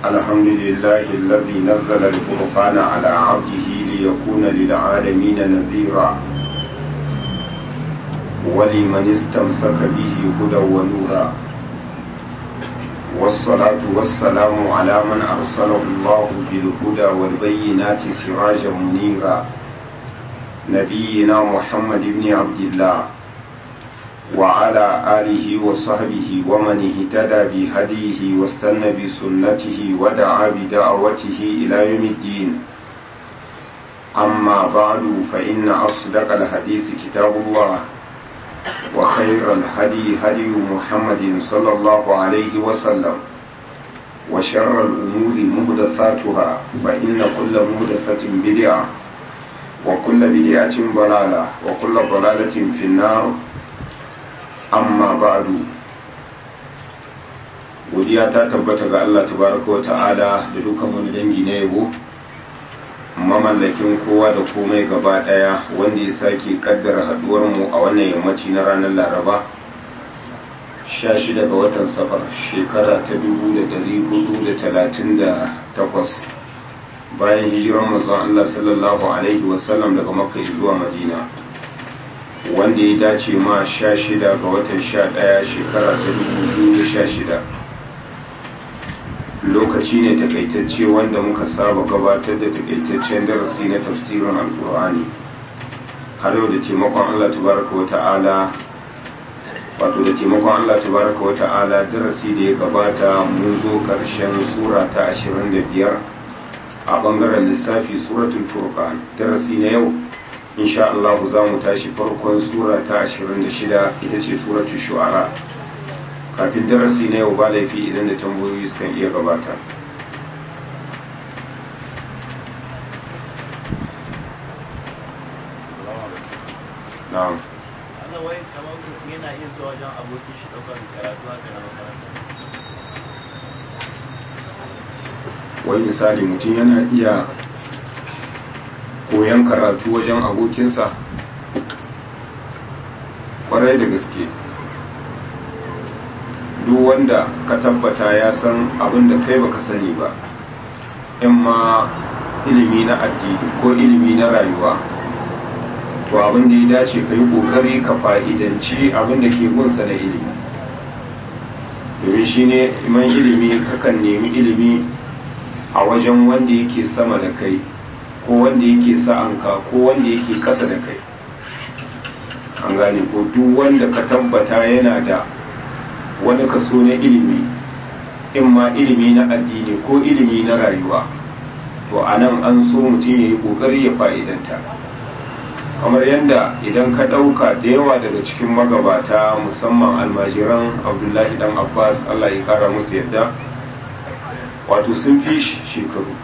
الحمد لله الذي نزل الفرقان على عبده ليكون للعالمين نذيرا ولمن استمسك به هدى ونورا والصلاة والسلام على من أرسله الله بالهدى والبينات سراجا منيرا نبينا محمد بن عبد الله وعلى آله وصحبه ومن اهتدى بهديه واستنى بسنته ودعا بدعوته إلى يوم الدين أما بعد فإن أصدق الحديث كتاب الله وخير الهدي هدي محمد صلى الله عليه وسلم وشر الأمور مهدثاتها فإن كل مهدثة بدعة وكل بدعة ضلالة وكل ضلالة في النار amma ba'du godiya ta tabbata ga Allah tabaraka wa ta'ala da dukkan wani dangi na yabo mamallakin kowa da komai gaba daya wanda ya sake kaddara haduwar mu a wannan yammaci na ranar Laraba 16 ga watan safar shekara ta 1438 bayan hijiran manzon Allah sallallahu alaihi wasallam daga Makka zuwa Madina wanda ya dace ma sha shida ga watan sha ɗaya shekara ta dubu da sha shida lokaci ne takaitacce wanda muka saba gabatar da takaitaccen darasi na tafsirin alkur'ani har yau da taimakon allah tabaraka wa ta'ala wato da taimakon allah tabaraka wa ta'ala darasi da ya gabata mun zo karshen sura ta ashirin da biyar a bangaren lissafi suratul furqan darasi na yau insha Allah za mu tashi farkon sura ta 26 ita ce suratul shu'ara kafin darasi na yau ba laifi idan da tambayoyi sukan iya gabata na'am Allah wai kamar mutum yana iya zuwa wajen abokin shi ɗaukar karatu haka na makaranta wai misali mutum yana iya koyan karatu wajen abokinsa kwarai da gaske duk wanda ka tabbata ya san abin da kai baka sani ba in ma ilimi na addini ko ilimi na rayuwa to abin da ya dace ka yi kokari ka fa'idanci abin da ke gunsa na ilimi domin shi ne iman ilimi kakan nemi ilimi a wajen wanda yake sama da kai ko wanda yake sa'anka ko wanda yake ƙasa da kai an gane ko duk wanda ka tabbata yana da wani kaso na ilimi in ma ilimi na addini ko ilimi na rayuwa to a nan an so mutum ya yi ƙoƙari ya fa'idanta kamar yadda idan ka ɗauka da yawa daga cikin magabata musamman almajiran abdullahi dan abbas allah ya kara musu yadda wato sun fi shekaru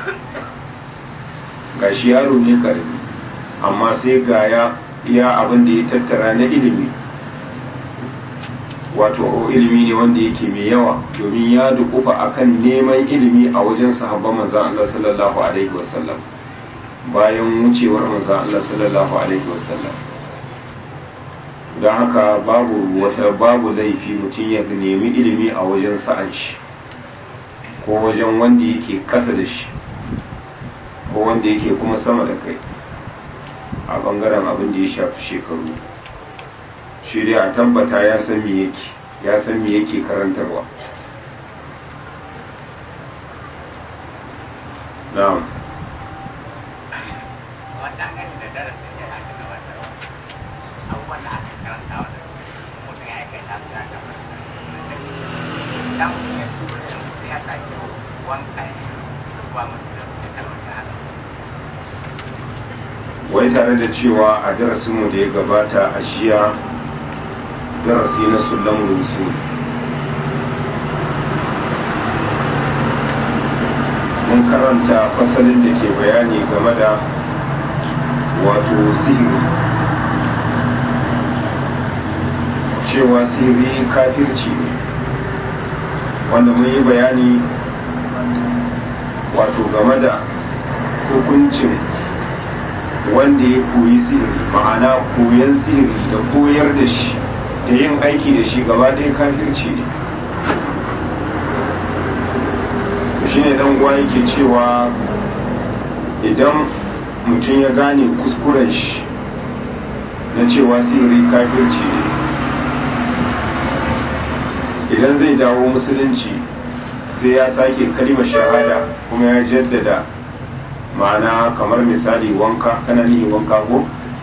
ga shi yaro ne karami amma sai ga ya iya abin da ya tattara na ilimi wato ilimi ne wanda yake mai yawa domin ya dukufa akan neman ilimi a wajen sahabban manzan Allah sallallahu alaihi wasallam bayan wucewar manzan Allah sallallahu alaihi wasallam don haka babu wata babu laifi mutum ya nemi ilimi a wajen sa'an shi ko wajen wanda yake kasa da shi ko wanda yake kuma sama da kai a bangaren abin da ya shafi shekaru shi dai a tabbata ya san me yake ya san me yake karantarwa na'am wai tare da cewa a darasinmu da ya gabata a shiya darasi na sulan rusu mun karanta fasalin da ke bayani game da wato sihiri cewa sihiri kafirci ne wanda mun yi bayani wato game da hukuncin wanda ya koyi sihiri ma'ana koyan sihiri da koyar da shi da yin aiki da shi gaba ɗaya kafirci ne shi ne dan uwa yake cewa idan mutum ya gane kuskuren shi na cewa sihiri kafirci ne idan zai dawo musulunci sai ya sake kalimar shahada kuma ya jaddada ma'ana kamar misali wanka kana nihi wanka ko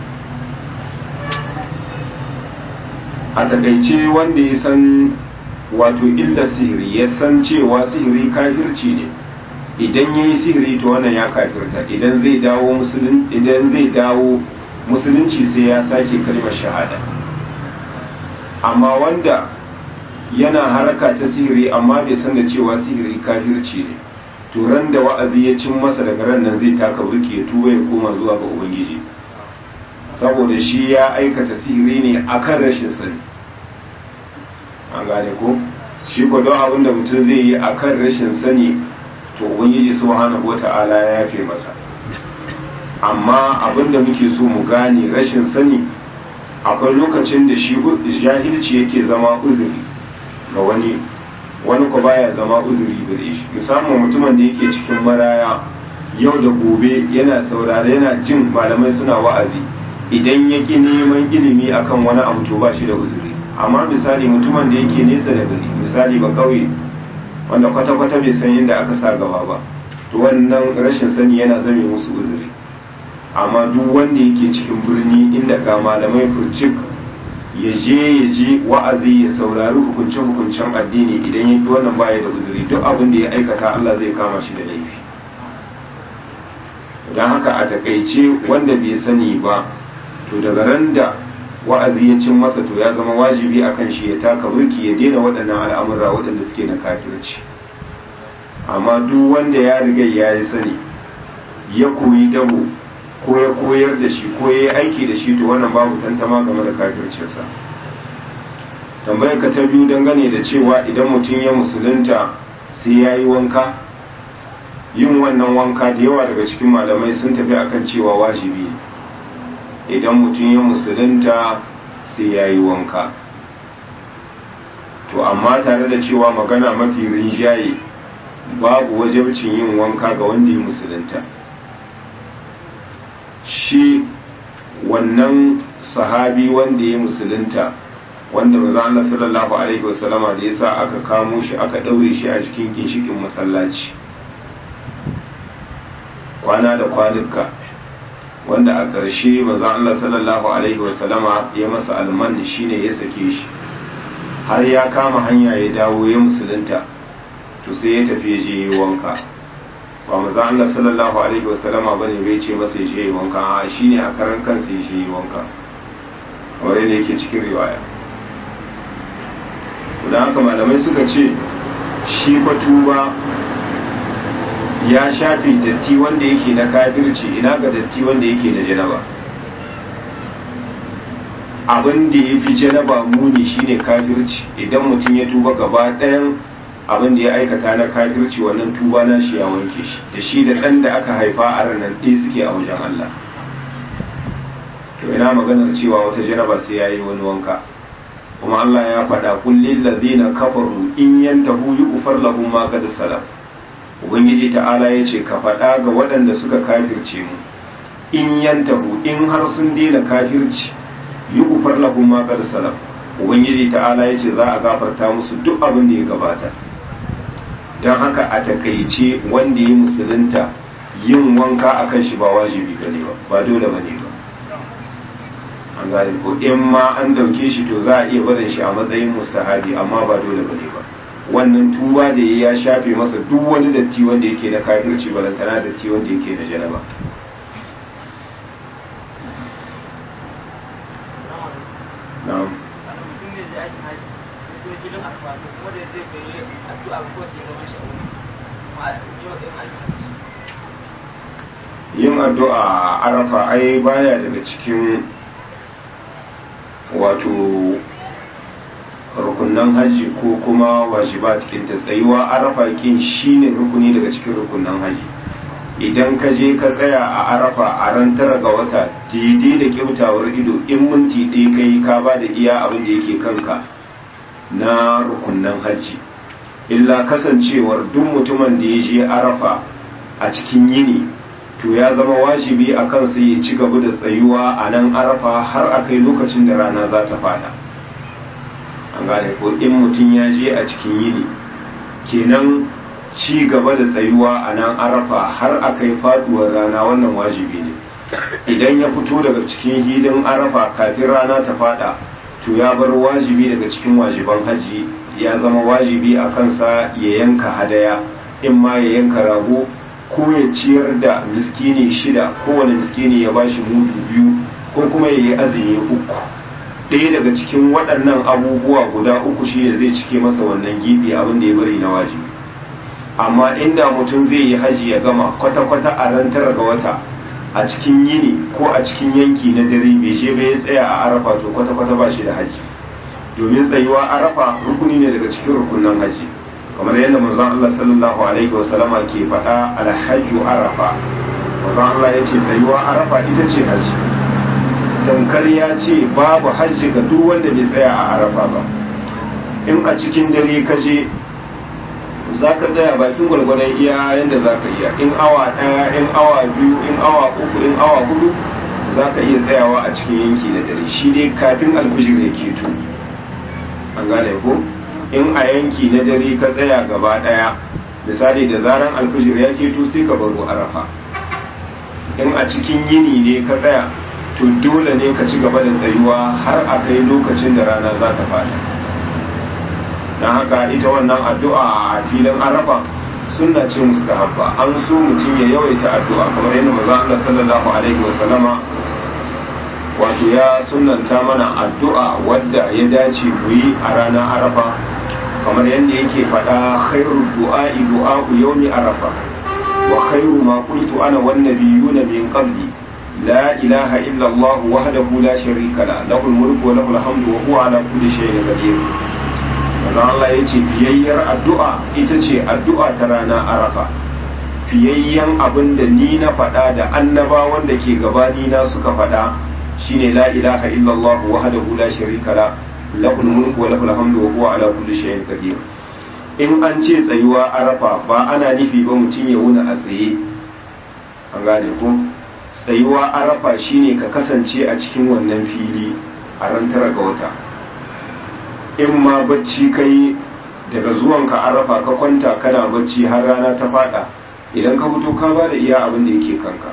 a takaice wanda ya san wato illa sihiri ya san cewa sihiri kafirci ne idan ya yi sihiri to wannan ya kafirta idan zai dawo musulunci idan zai dawo musulunci sai ya sake kalmar shahada amma wanda yana haraka ta sihiri amma bai san da cewa sihiri kafirci ne to ran da wa'azi ya cin masa daga ran nan zai taka burki ya tuba ya koma zuwa ga ubangiji saboda shi ya aikata sihiri ne akan rashin sani an gane ko shi ko don abin da mutum zai yi akan rashin sani to ubangiji subhanahu wata'ala ya yafe masa amma abin da muke so mu gane rashin sani akwai lokacin da shi jahilci yake zama uzuri ga wani wani ko baya zama uzuri gare shi musamman mutumin da yake cikin maraya yau da gobe yana saurare yana jin malamai suna wa'azi idan ya ƙi neman ilimi akan wani abu to ba shi da uzuri amma misali mutumin da yake nesa da gari misali ba kauye wanda kwata-kwata bai san inda aka sa gaba ba to wannan rashin sani yana zame musu uzuri amma duk wanda yake cikin birni inda ga malamai furcik ya je ya ji wa'azi ya saurari hukunce-hukuncen addini idan ya ki wannan baya da uzuri duk abin da ya aikata Allah zai kama shi da laifi don haka a takaice wanda bai sani ba to daga ran da wa'azi ya cin masa to ya zama wajibi a kan shi ya taka burki ya daina waɗannan al'amura waɗanda suke na kafirci amma duk wanda ya riga ya yi sani ya koyi dabo ko ya koyar da shi ko ya yi aiki da shi to wannan babu tantama game da kafircinsa tambayar ka ta biyu dangane da cewa idan mutum ya musulunta sai ya yi wanka yin wannan wanka da yawa daga cikin malamai sun tafi akan cewa wajibi idan mutum ya musulunta sai ya yi wanka to amma tare da cewa magana mafi rinjaye babu wajabcin yin wanka ga wanda ya musulunta shi wannan sahabi wanda ya musulunta wanda maza Allah sallallahu alaihi wasallama da yasa aka kamo shi aka daure shi a cikin ginshikin masallaci kwana da kwanuka wanda a ƙarshe maza Allah sallallahu alaihi wasallama ya masa alman shine ya sake shi har ya kama hanya ya dawo ya musulunta to sai ya tafi ya je ya wanka ba maza Allah sallallahu alaihi wasallama bane bai ce masa ya je ya wanka a shine a karan kansa ya je ya wanka wanda yake cikin riwaya da haka malamai suka ce shi fa tuba ya shafe datti wanda yake na kafirci ina ga datti wanda yake na janaba abin da ya fi janaba muni shine kafirci idan mutum ya tuba gaba ɗayan abin da ya aikata na kafirci wannan tuba na shi ya wanke shi da shi da ɗan da aka haifa a ranar ɗaya suke a wajen Allah to ina maganar cewa wata janaba sai ya yi wani wanka kuma Allah ya faɗa kullin ladina kafaru in yantahu yughfar lahum ma qad salaf ubangiji ta'ala ya ce ka faɗa ga waɗanda suka kafirce mu in yantahu in har sun daina kafirci yughfar lahum ma qad salaf ubangiji ta'ala ya ce za a gafarta musu duk abin da ya gabata don haka a takaice wanda ya musulunta yin wanka akan shi ba wajibi bane ba ba dole bane ba an gane ko in ma an dauke shi to za a iya barin shi a matsayin mustahabi amma ba dole bane ba wannan tuba da ya shafe masa duk wani datti wanda yake na kafirci balantana datti wanda yake na janaba na'am yin addu'a a arafa ai baya daga cikin wato rukunan hajji ko kuma wajiba cikin ta tsayuwa arafa kin shine rukuni daga cikin rukunan hajji idan ka je ka tsaya a arafa a ran tara ga wata daidai da kyautawar ido in minti ɗaya kai ka ba da iya abin da yake kanka na rukunan hajji illa kasancewar duk mutumin da ya je arafa a cikin yini to ya zama wajibi a kansa ya ci gaba da tsayuwa a nan arafa har a kai lokacin da rana za ta fada an gane ko in mutum ya je a cikin yini kenan ci gaba da tsayuwa a nan arafa har a kai faduwar rana wannan wajibi ne idan ya fito daga cikin hidin arafa kafin rana ta fada to ya bar wajibi daga cikin wajiban hajji ya zama wajibi a kansa ya yanka hadaya in ma ya yanka rago ko ya ciyar da miskini shida kowane miskini ya bashi mudu biyu ko kuma ya yi azumi uku ɗaya daga cikin waɗannan abubuwa guda uku shi ne zai cike masa wannan gibi abin da ya bari na wajibi amma inda mutum zai yi haji ya gama kwata-kwata a ran tara ga wata a cikin yini ko a cikin yanki na dare bai je bai tsaya a arafa to kwata-kwata ba shi da haji domin tsayuwa arafa rukuni ne daga cikin rukunan haji kamar yadda manzon Allah sallallahu alaihi wasallama ke faɗa alhajju arafa manzon Allah ya ce tsayuwa arafa ita ce haji tamkar ya ce babu hajji ga duk wanda bai tsaya a arafa ba in a cikin dare ka je za ka tsaya bakin gwargwadon iya yadda za ka iya in awa ɗaya in awa biyu in awa uku in awa hudu za ka iya tsayawa a cikin yanki na dare shi dai kafin alfijir ya keto an gane ko in a yanki na dare ka tsaya gaba ɗaya misali da zaran alfijir ya keto sai ka baro arafa in a cikin yini ne ka tsaya to dole ne ka ci gaba da tsayuwa har a kai lokacin da rana za ta fada don haka ita wannan addu'a a filin arafa sunna ce mustahabba an so mutum ya yawaita addu'a kamar yadda maza Allah sallallahu alaihi wa sallama wato ya sunanta mana addu'a wadda ya dace mu yi a ranar arafa kamar yadda yake faɗa khairu du'a'i du'a'u yawmi arafa wa khairu ma qultu ana wan nabiyuna min qabli la ilaha illa Allah wahdahu la sharika la lahul mulku wa lahul hamdu wa huwa ala kulli shay'in qadir maza Allah ya ce fiyayyar addu'a ita ce addu'a ta rana arafa fiyayyen abin da ni na faɗa da annaba wanda ke gabani na suka faɗa shine la ilaha illallah wahdahu la sharika la lahul mulku wa lahul hamdu wa huwa ala kulli shay'in qadir in an ce tsayuwa arafa ba ana nufi ba mutum ya wuna a tsaye an gane ko tsayuwa arafa shine ka kasance a cikin wannan fili a ran tara ga wata in ma bacci kai daga zuwanka an rafa ka kwanta kana bacci har rana ta fada idan ka fito ka ba da iya abin da yake kanka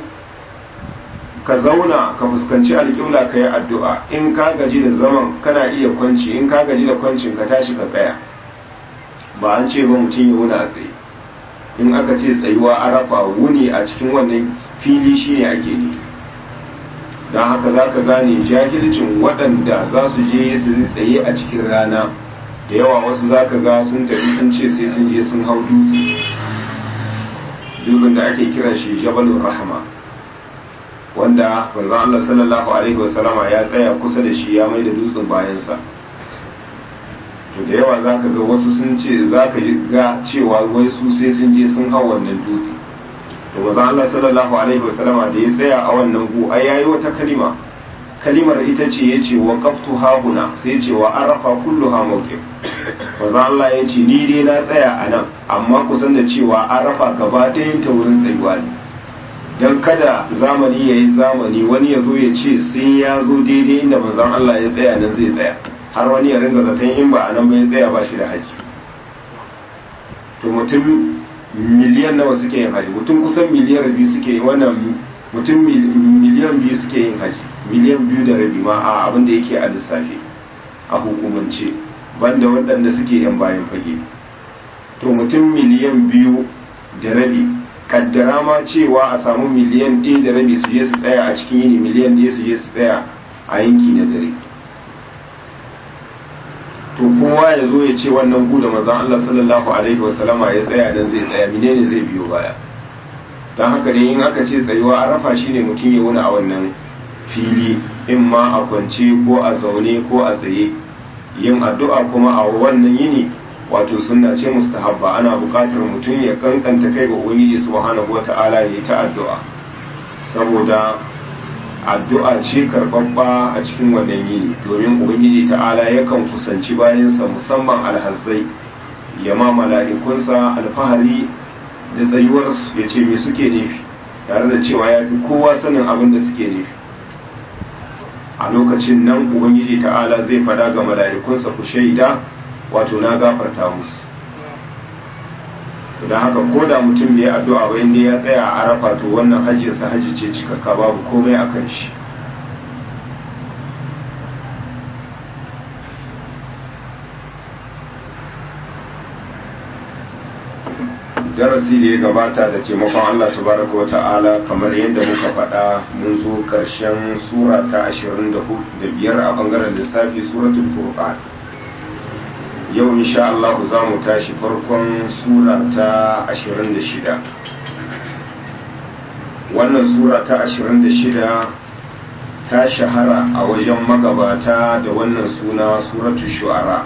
ka zauna ka fuskanci alƙibla ka yi addu'a in ka gaji da zaman kana iya kwanci in ka gaji da kwancin ka tashi ka tsaya ba an ce ba mutum ya wuni a tsaye in aka ce tsayuwa arafa wuni a cikin wannan fili shine ake ne don haka za ka gane jahilcin waɗanda za su je su tsaye a cikin rana da yawa wasu za ka ga sun tafi sun ce sai sun je sun hau dutse dutsen da ake kira shi jabalun rahama wanda manzon Allah sallallahu alaihi wasallama ya tsaya kusa da shi ya mai da dutsen bayansa to da yawa za ka ga wasu sun ce za ka ga cewa wai su sai sun je sun hau wannan dutse to manzo Allah sallallahu alaihi wasallama da ya tsaya a wannan gu ai yayi wata kalima kalimar ita ce yace wa qaftu hahuna sai yace wa arafa kulluha mawqif manzo Allah yace ni dai na tsaya a nan amma ku san da cewa arafa gaba ɗayan ta wurin tsayuwa ne dan kada zamani yayi zamani wani ya zo ya ce sai ya zo daidai inda manzon Allah ya tsaya nan zai tsaya har wani ya ringa zaton in ba a nan bai tsaya ba shi da haji to mutum miliyan nawa suke yin haji mutum kusan miliyar biyu suke yin wannan mutum miliyan biyu suke yin haji miliyan biyu da rabi ma a abin da yake a lissafi a hukumance banda waɗanda suke yan bayan fage to mutum miliyan biyu da rabi kaddara ma cewa a samu miliyan ɗaya da rabi su je su tsaya a cikin yini miliyan ɗaya su je su tsaya a yanki na dare to kowa ya zo ya ce wannan gu da manzon Allah sallallahu alaihi wa sallama ya tsaya dan zai tsaya menene zai biyo baya dan haka dai in aka ce tsayuwa arafa shine mutum ya wuni a wannan fili in ma a kwance ko a zaune ko a tsaye yin addu'a kuma a wannan yini wato sunna ce mustahabba ana buƙatar mutum ya kankanta kai ga ubangiji subhanahu wata'ala ya yi ta addu'a saboda addu'a ce karɓaɓɓa a cikin wannan yini domin ubangiji ta'ala yakan kusanci bayansa musamman alhazzai ya ma mala'ikunsa alfahari da tsayuwarsu ya ce me suke nufi tare da cewa ya fi kowa sanin abin da suke nufi a lokacin nan ubangiji ta'ala zai fada ga mala'ikunsa ku shaida wato na gafarta musu don haka ko da mutum bai addu'a ba inda ya tsaya a arafa to wannan hajjinsa hajji ce cikakka babu komai a kan shi darasi da ya gabata da taimakon Allah tabaraka wa ta'ala kamar yadda muka faɗa mun zo ƙarshen sura ta 25 a bangaren lissafi suratul furqan yau insha Allah za mu tashi farkon sura ta 26 wannan sura ta 26 ta shahara a wajen magabata da wannan suna suratul shu'ara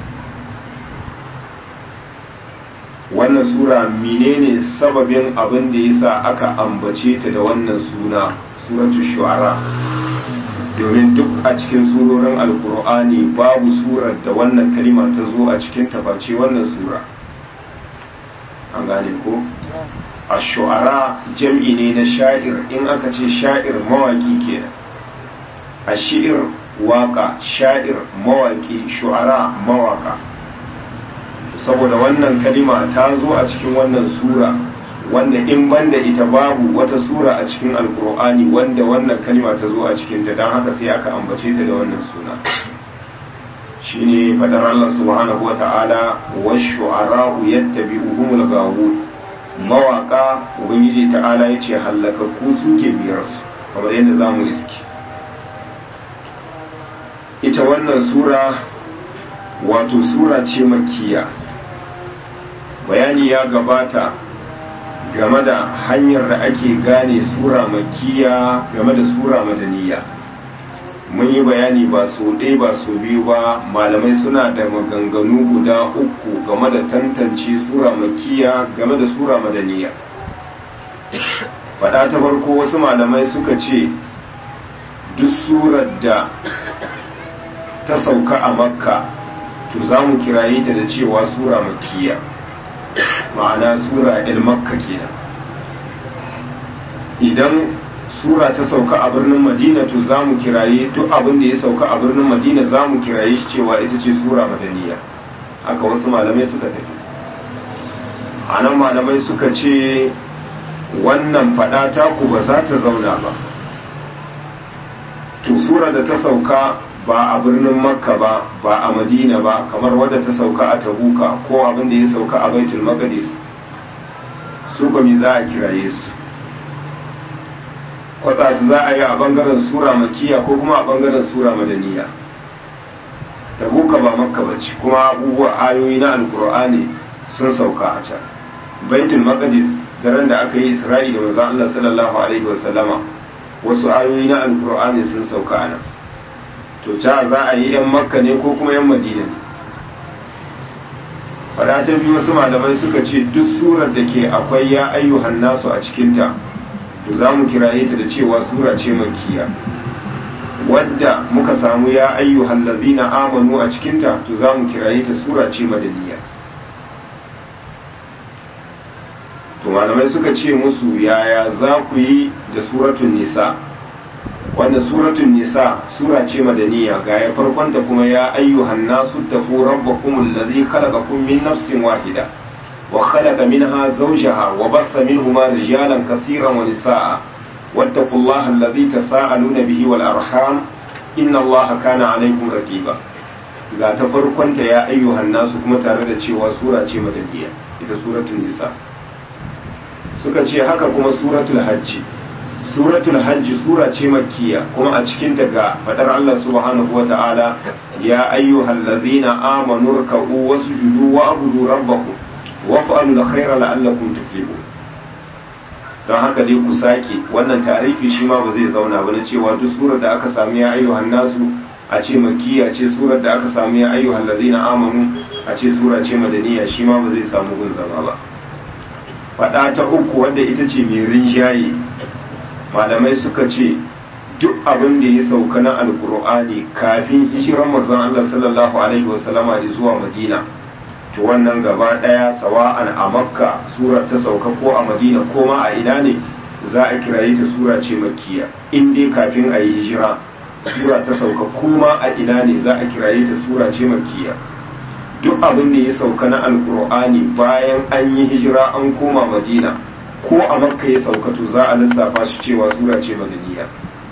wannan sura menene sababin abin da yasa aka ambace ta da wannan suna suratul shu'ara domin duk a cikin surorin alkur'ani babu surar da wannan kalima ta zo a cikin tafaci wannan sura an gane ko a shu'ara jam'i ne na sha'ir in aka ce sha'ir mawaki kenan a shi'ir waka sha'ir mawaki shu'ara mawaka saboda wannan kalima ta zo a cikin wannan sura wanda in banda ita babu wata sura a cikin alkur'ani wanda wannan kalima ta zo a cikinta don haka sai aka ambace ta da wannan suna shine fadar Allah subhanahu wa ta'ala wa shu'ara'u yattabi'uhumul gawun mawaka ubangiji ta'ala yace halakakku suke biyar su kamar yadda zamu iski ita wannan sura wato sura ce makkiya bayani ya gabata game da hanyar da ake gane sura makiya game da sura madaniya mun yi bayani ba so ɗaya ba so biyu ba malamai suna da maganganu guda uku game da tantance sura makiya game da sura madaniya faɗa ta farko wasu malamai suka ce duk surar da ta sauka a makka to za mu kiraye ta da cewa sura makiya ma'ana sura il makka kenan idan sura ta sauka a birnin madina to za mu kiraye duk abin da ya sauka a birnin madina za mu kiraye shi cewa ita ce sura madaniya haka wasu malamai suka tafi a nan malamai suka ce wannan fada taku ba za ta zauna ba to sura da ta sauka ba a birnin makka ba ba a madina ba kamar wadda ta sauka a tabuka ko abin da ya sauka a baitul maqdis su mi za a kiraye su kwatsa su za a yi a bangaren sura makiya ko kuma a bangaren sura madaniya tabuka ba makka ba ce kuma abubuwa ayoyi na alkur'ani sun sauka a can baitul maqdis daren da aka yi isra'i da manzon Allah sallallahu alaihi wasallama wasu ayoyi na alkur'ani sun sauka a nan to ta za a yi 'yan makka ne ko kuma 'yan madina ne fada ta biyu wasu malamai suka ce duk surar da ke akwai ya ayyuhan nasu a cikinta to za mu kiraye ta da cewa sura ce makiya wadda muka samu ya ayyuhan lazina amanu a cikinta to za mu kiraye ta sura ce madaniya to malamai suka ce musu yaya za ku yi da suratun nisa wanda suratun nisa sura ce madaniya ga ya farkonta kuma ya ayyuhan nasu tafu rabbakum allazi khalaqakum min nafsin wahida wa khalaqa minha zawjaha wa bassa minhuma rijalan kaseeran wa nisaa wattaqullaha allazi tasaaluna bihi wal arham inna allaha kana alaykum raqiba ga ta farkonta ya ayyuhan nasu kuma tare da cewa sura ce madaniya ita suratul nisa suka ce haka kuma suratul hajji suratul hajji sura ce makkiya kuma a cikin daga fadar Allah subhanahu wa ta'ala ya ayyuhal ladzina amanu ruk'u wasjudu wa abudu rabbakum wa fa'alu alkhayra la'allakum tuflihun don haka dai ku sake wannan tarifi shi ma ba zai zauna ba na cewa duk surar da aka sami ya ayyuhan nasu a ce makkiya ce surar da aka sami ya ayyuhal ladzina amanu a ce sura ce madaniya shi ma ba zai samu gun zama ba fada ta uku wadda ita ce mai rinjaye malamai suka ce duk abin da ya sauka na alkur'ani kafin hijiran manzon Allah sallallahu alaihi wasallama zuwa Madina to wannan gaba ɗaya sawa'an a makka sura ta sauka ko a madina ko ma a ina ne za a kiraye ta sura ce makkiya in dai kafin a yi hijira sura ta sauka kuma a ina ne za a kiraye ta sura ce makkiya duk abin da ya sauka na alkur'ani bayan an yi hijira an koma madina ko a makka ya sauka to za a lissafa shi cewa sura ce madaniya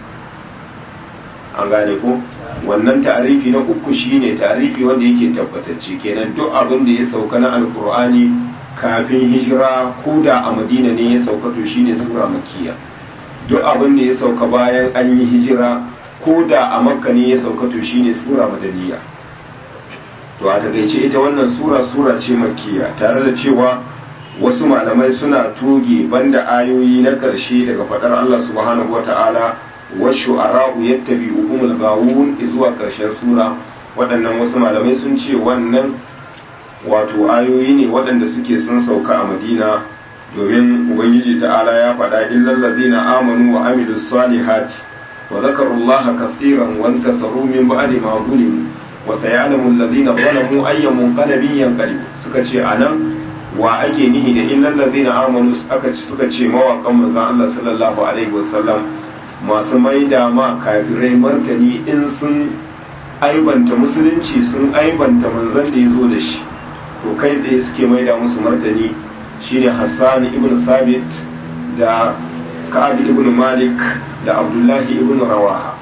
an gane ko wannan ta'arifi na uku shine ta'arifi wanda yake tabbatacce kenan duk abin da ya sauka na alkur'ani kafin hijira ko da a madina ne ya sauka to shine sura makkiya duk abin da ya sauka bayan an yi hijira ko da a makka ne ya sauka to shine sura madaniya to a takaice ita wannan sura sura ce makkiya tare da cewa wasu malamai suna toge banda ayoyi na ƙarshe daga faɗar Allah subhanahu wata'ala washu ara'u yattabi'uhumul gawun zuwa ƙarshen sura waɗannan wasu malamai sun ce wannan wato ayoyi ne waɗanda suke sun sauka a madina domin ubangiji ta'ala ya faɗa illal ladina amanu wa amilus salihati wa zakarullaha katsiran wa intasaru min ba'di ma zulimu wa sayalamu alladhina zalamu ayya munqalabin yanqalib suka ce anan wa ake nihi da illal ladina amanu aka suka ce mawaƙan manzon Allah sallallahu alaihi wasallam masu maida ma kafirai martani in sun aibanta musulunci sun aibanta manzon da ya zo da shi to kai tsaye suke maida musu martani shine Hassan ibn Sabit da Ka'ab ibn Malik da Abdullahi ibn Rawaha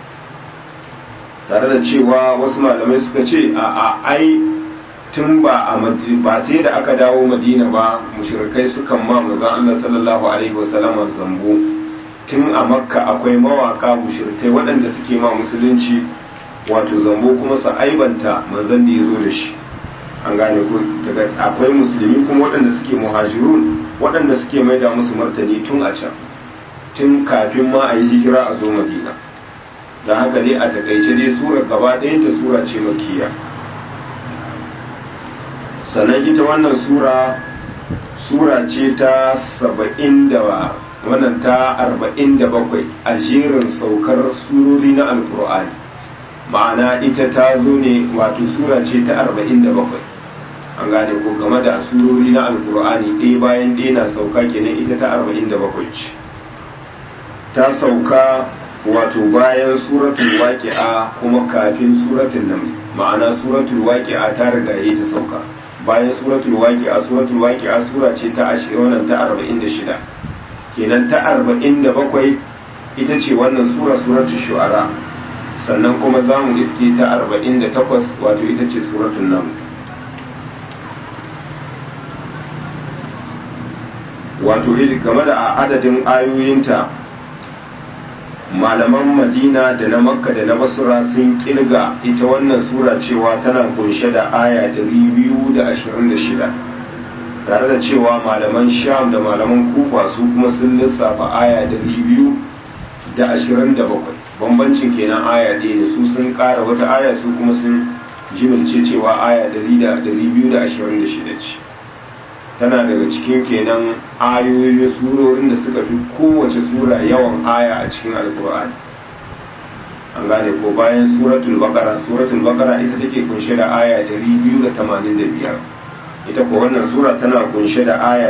tare da cewa wasu malamai suka ce a a ai tun ba a ba sai da aka dawo Madina ba mushrikai sukan ma manzon Allah sallallahu alaihi wasallam zambo tun a Makka akwai mawaka mushrikai waɗanda suke ma musulunci wato zambo kuma su aibanta manzon da ya zo da shi an gane ku daga akwai musulmi kuma waɗanda suke muhajirun waɗanda suke maida musu martani tun a can tun kafin ma a yi hijira a zo madina don haka dai a takaice dai sura gaba ɗayanta sura ce makiya sannan ita wannan sura sura ce ta saba'in da wannan ta arba'in da bakwai a jerin saukar surori na alkur'ani ma'ana ita ta zo ne wato sura ce ta arba'in da bakwai an gane ko game da surori na alkur'ani ɗaya bayan ɗaya na sauka kenan ita ta arba'in da bakwai ce ta sauka wato bayan suratul waqi'a kuma kafin suratul naml ma'ana suratul waqi'a ta riga yi ta sauka bayan suratul waqi'a suratul waqi'a sura ce ta 20 wannan ta 46 kenan ta 47 ita ce wannan sura suratul shu'ara sannan kuma za mu iske ta 48 wato ita ce suratul naml wato game da adadin ayoyinta malaman madina da na makka da na basura sun kilga ita wannan sura cewa tana kunshe da aya 226 tare da cewa malaman sham da malaman kufa su kuma sun lissafa aya 227 bambancin kenan aya ɗaya ne su sun ƙara wata aya su kuma sun jimilce cewa aya 226 ce tana daga cikin kenan ayoyin surorin da suka fi kowace sura yawan aya a cikin alkur'ani an gane ko bayan suratul baqara suratul baqara ita take kunshe da aya 285 ita ko wannan sura tana kunshe da aya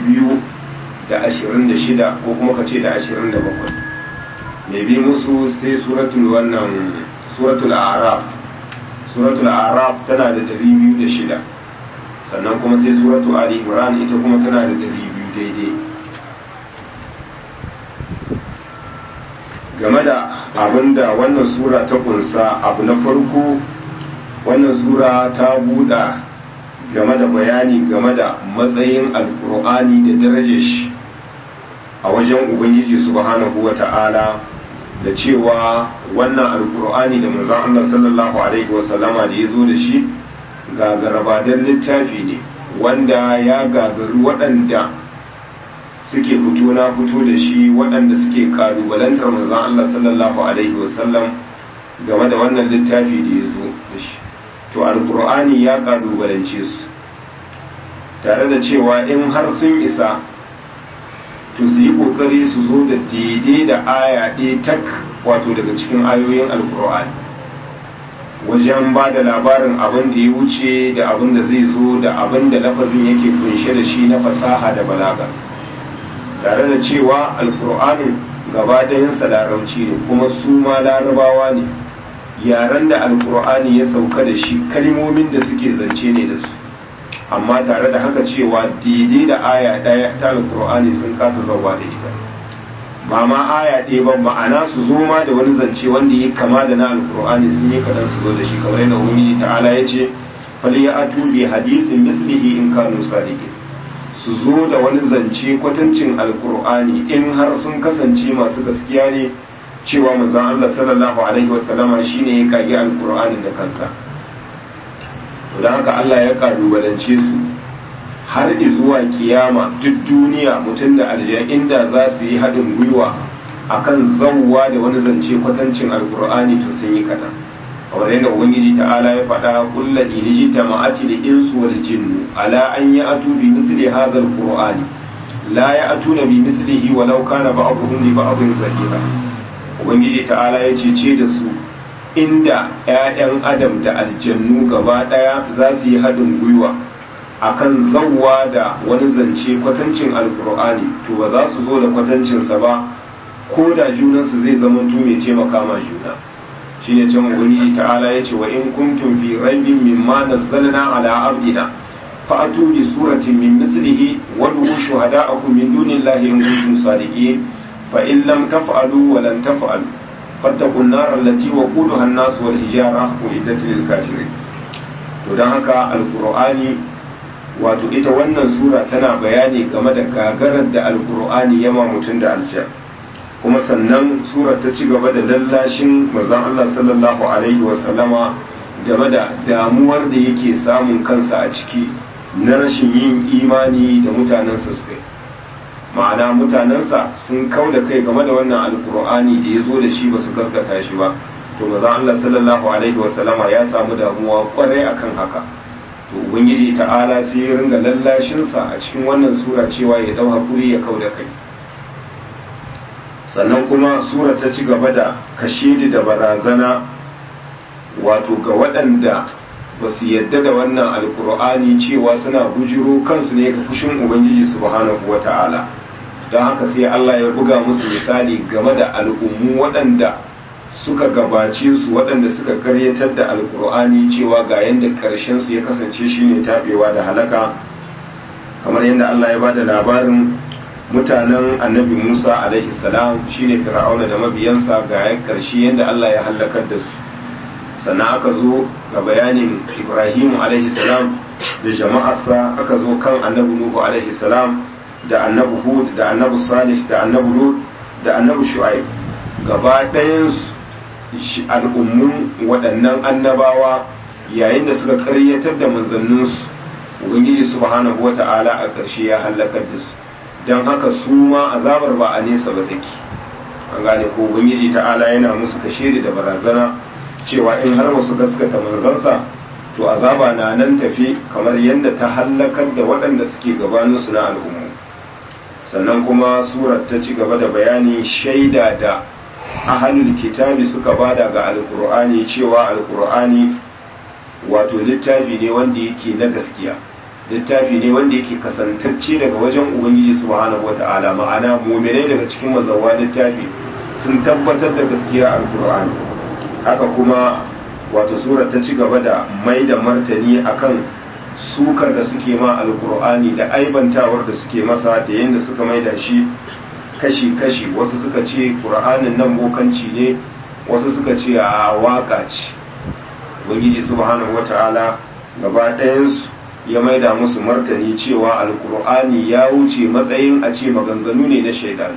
226 ko kuma kace da 27 mai bi musu sai suratul wannan suratul a'raf suratul a'raf tana da 206 sannan kuma sai suratu ali imran ita kuma tana da dari biyu daidai game da abinda wannan sura ta kunsa abu na farko wannan sura ta buɗa game da bayani game da matsayin alkur'ani da darajar shi a wajen ubangiji subhanahu wa ta'ala da cewa wannan alkur'ani da manzon Allah sallallahu alaihi wasallama da ya zo da shi gagarabadan littafi ne wanda ya gagaru waɗanda suke fito na fito da shi waɗanda suke kalubalantar manzon Allah sallallahu alaihi wasallam game da wannan littafi da ya zo da shi to alkur'ani ya kalubalance su tare da cewa in har sun isa to su yi kokari su zo da daidai da aya ɗaya tak wato daga cikin ayoyin alkur'ani wajen ba da labarin abin da ya wuce da abin da zai zo da abin da lafazin yake kunshe da shi na fasaha da balaga tare da cewa alkur'anin gaba ɗayansa larabci ne kuma su ma larabawa ne yaren da alkur'ani ya sauka da shi kalmomin da suke zance ne da su amma tare da haka cewa daidai da aya ɗaya ta alkur'ani sun kasa zauwa da ita ba ma aya ɗaya ba ma'ana su zo ma da wani zance wanda ya kama da na alkur'ani sun yi kaɗan su zo da shi kamar yadda ubangiji ta'ala ya ce fali ya atu bi hadisin mislihi in kanu sadiqin su zo da wani zance kwatancin alkur'ani in har sun kasance masu gaskiya ne cewa manzon Allah sallallahu alaihi wasallama shine ya kage alkur'ani da kansa to dan haka Allah ya kalubalance su har zuwa kiyama duk duniya mutum da aljiya inda za su yi haɗin gwiwa akan zawwa da wani zance kwatancin alkur'ani to sun yi kaɗan kamar yadda ubangiji ta'ala ya faɗa kullu iliji tama'ati da insu wal jinnu ala an yi atu bi misli hadha alqur'ani la ya atuna bi mislihi walau kana ba'dhum li ba'dhin zahira ubangiji ta'ala ya ce da su inda 'ya'yan adam da aljannu gaba ɗaya za su yi haɗin gwiwa akan zawwa da wani zance kwatancin alkur'ani to ba za su zo da kwatancinsa ba ko da junansu zai zama mai taimaka ma juna shi ne can ubangiji ta'ala ya ce wa in kuntum fi raibin mimma nazzalna ala abdina fa atu bi suratin min mislihi wa du'u shuhada'akum min dunillahi in kuntum sadiqin fa in lam taf'alu wa lan taf'alu fattaqun nar allati waquduha an-nas wal hijara uiddat lil kafirin to dan haka alqur'ani wato ita wannan sura tana bayani game da gagarar da alkur'ani yama mutum da aljan kuma sannan surar ta ci gaba da lallashin mazan Allah sallallahu alaihi wasallama game da damuwar da yake samun kansa a ciki na rashin yin imani da mutanensa suka ma'ana mutanensa sun kau da kai game da wannan alkur'ani da ya zo da shi ba su gaskata shi ba to mazan Allah sallallahu alaihi wasallama ya samu damuwa kwarai akan haka to ubangiji ta'ala sai ya ringa lallashinsa a cikin wannan sura cewa ya dau hakuri ya kau da kai sannan kuma sura ta ci gaba da kashedi da barazana wato ga waɗanda ba su yadda da wannan alkur'ani cewa suna bujiro kansu ne ga fushin ubangiji subhanahu wa ta'ala don haka sai allah ya buga musu misali game da al'ummu waɗanda suka gabace su waɗanda suka karyatar da alkur'ani cewa ga yadda ƙarshen su ya kasance shine tabewa da halaka kamar yadda Allah ya bada labarin mutanen annabi Musa alaihi salam shine fir'auna da mabiyansa ga ya ƙarshe yadda Allah ya halakar da su sannan aka zo ga bayanin Ibrahim alaihi salam da jama'arsa aka zo kan annabi Nuhu alaihi salam da annabi Hud da annabi Salih da annabi Lut da annabi Shu'aib gaba ɗayansu al'ummun waɗannan annabawa yayin da suka karyatar da manzanninsu ubangiji subhanahu wata'ala a ƙarshe ya halakar da su don haka su ma azabar ba a nesa ba take an gane ko ubangiji ta'ala yana musu kashe da barazana cewa in har wasu gaskata manzansa to azaba na nan tafi kamar yadda ta halakar da waɗanda suke gabaninsu na al'ummu sannan kuma surar ta ci gaba da bayani shaida da ahalul kitabi suka bada ga alkur'ani cewa alkur'ani wato littafi ne wanda yake na gaskiya littafi ne wanda yake kasantacce daga wajen ubangiji subhanahu wata'ala ma'ana muminai daga cikin mazawa littafi sun tabbatar da gaskiya alkur'ani haka kuma wato sura ta ci gaba da mai da martani akan sukar da suke ma alkur'ani da aibantawar da suke masa da yadda suka mai da shi kashi-kashi wasu suka ce ƙura'anin nan bokanci ne wasu suka ce a waka ce ubangiji subhanahu wata'ala gaba ɗayansu ya maida musu martani cewa alƙur'ani ya wuce matsayin a ce maganganu ne na shaidan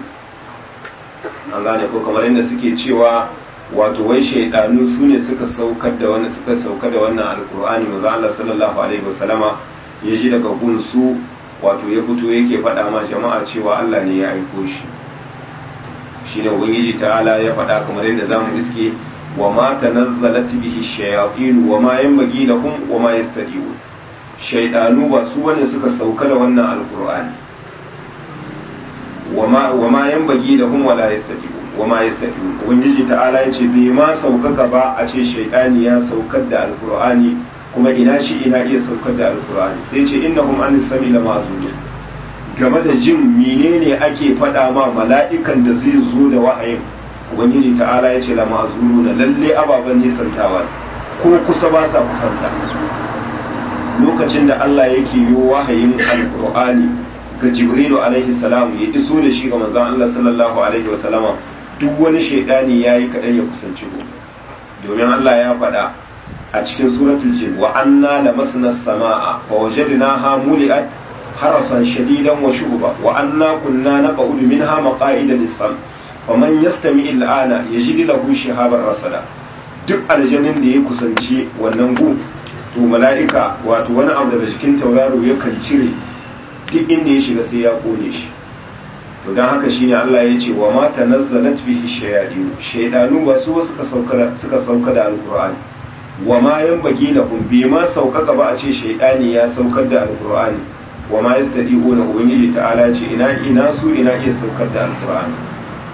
an gane ko kamar yadda suke cewa wato wai shaidanu su ne suka saukar da wani suka sauka da wannan alƙur'ani maza Allah sallallahu alaihi wasallama ya ji daga gunsu wato ya fito yake faɗa ma jama'a cewa Allah ne ya aiko shi shine ubangiji ta'ala ya faɗa kamar yadda zamu iske wa ma tanazzalat bihi shayatin wa ma yanbaghi lahum wa ma yastadiun shaydanu ba su wani suka sauka da wannan alqur'ani wa ma wa ma yanbaghi lahum wa la yastadiun wa ma yastaqim ubangiji ta'ala ya ce bai ma saukaka ba a ce shaytani ya saukar da alqur'ani kuma ina shi ina iya saukar da alqur'ani sai ce innahum an sami la ma'zulun game da jin menene ake faɗa ma mala'ikan da zai zo da wahayin ubangiji ta'ala ya ce la ma'zuluna lalle ababen nisantawa ko kusa ba sa kusanta lokacin da Allah yake yi wahayin alqur'ani ga jibrilu alaihi salam ya iso da shi ga manzon Allah sallallahu alaihi wa sallama duk wani shaidani yayi kadan ya kusanci ku domin Allah ya faɗa a cikin suratul jin wa anna lamasna as-samaa fa wajadnaha muli'at harasan shadidan wa shuhuba wa anna kunna naq'udu minha maqa'ida lis-sam faman yastami al-ana yajid lahu shihaban rasada duk aljannin da ya kusanci wannan gu to mala'ika wato wani abu daga cikin tauraro yakan cire duk inda ya shiga sai ya kone shi to don haka shine Allah ya ce wa ma tanazzalat bihi shayadin shaydanu ba su suka sauka suka sauka da alqur'ani wa ma yanbaghi lahum bi ma saukaka ba a ce shaydani ya saukar da alqur'ani wa ma yastadi'una ubangiji ta'ala ce ina ina su ina iya saukar da alqur'ani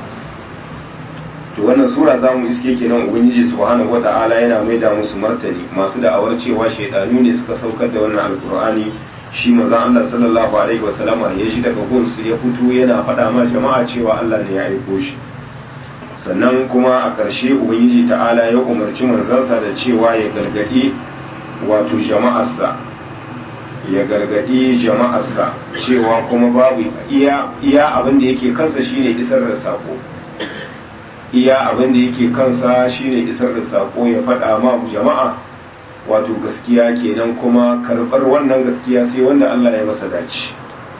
to wannan sura za mu iske kenan ubangiji subhanahu wata'ala yana maida musu martani masu da'awar cewa shaydanu ne suka saukar da wannan alqur'ani shi maza Allah sallallahu alaihi wasallama ya shi daga gunsu ya fito yana faɗa ma jama'a cewa Allah ne ya aiko shi sannan kuma a ƙarshe ubangiji ta'ala ya umarci manzansa da cewa ya gargaɗi wato jama'arsa ya gargaɗi jama'arsa cewa kuma babu iya iya abin da yake kansa shine isar da sako iya abin da yake kansa shine isar da sako ya faɗa ma jama'a wato gaskiya kenan kuma karɓar wannan gaskiya sai wanda Allah ya masa dace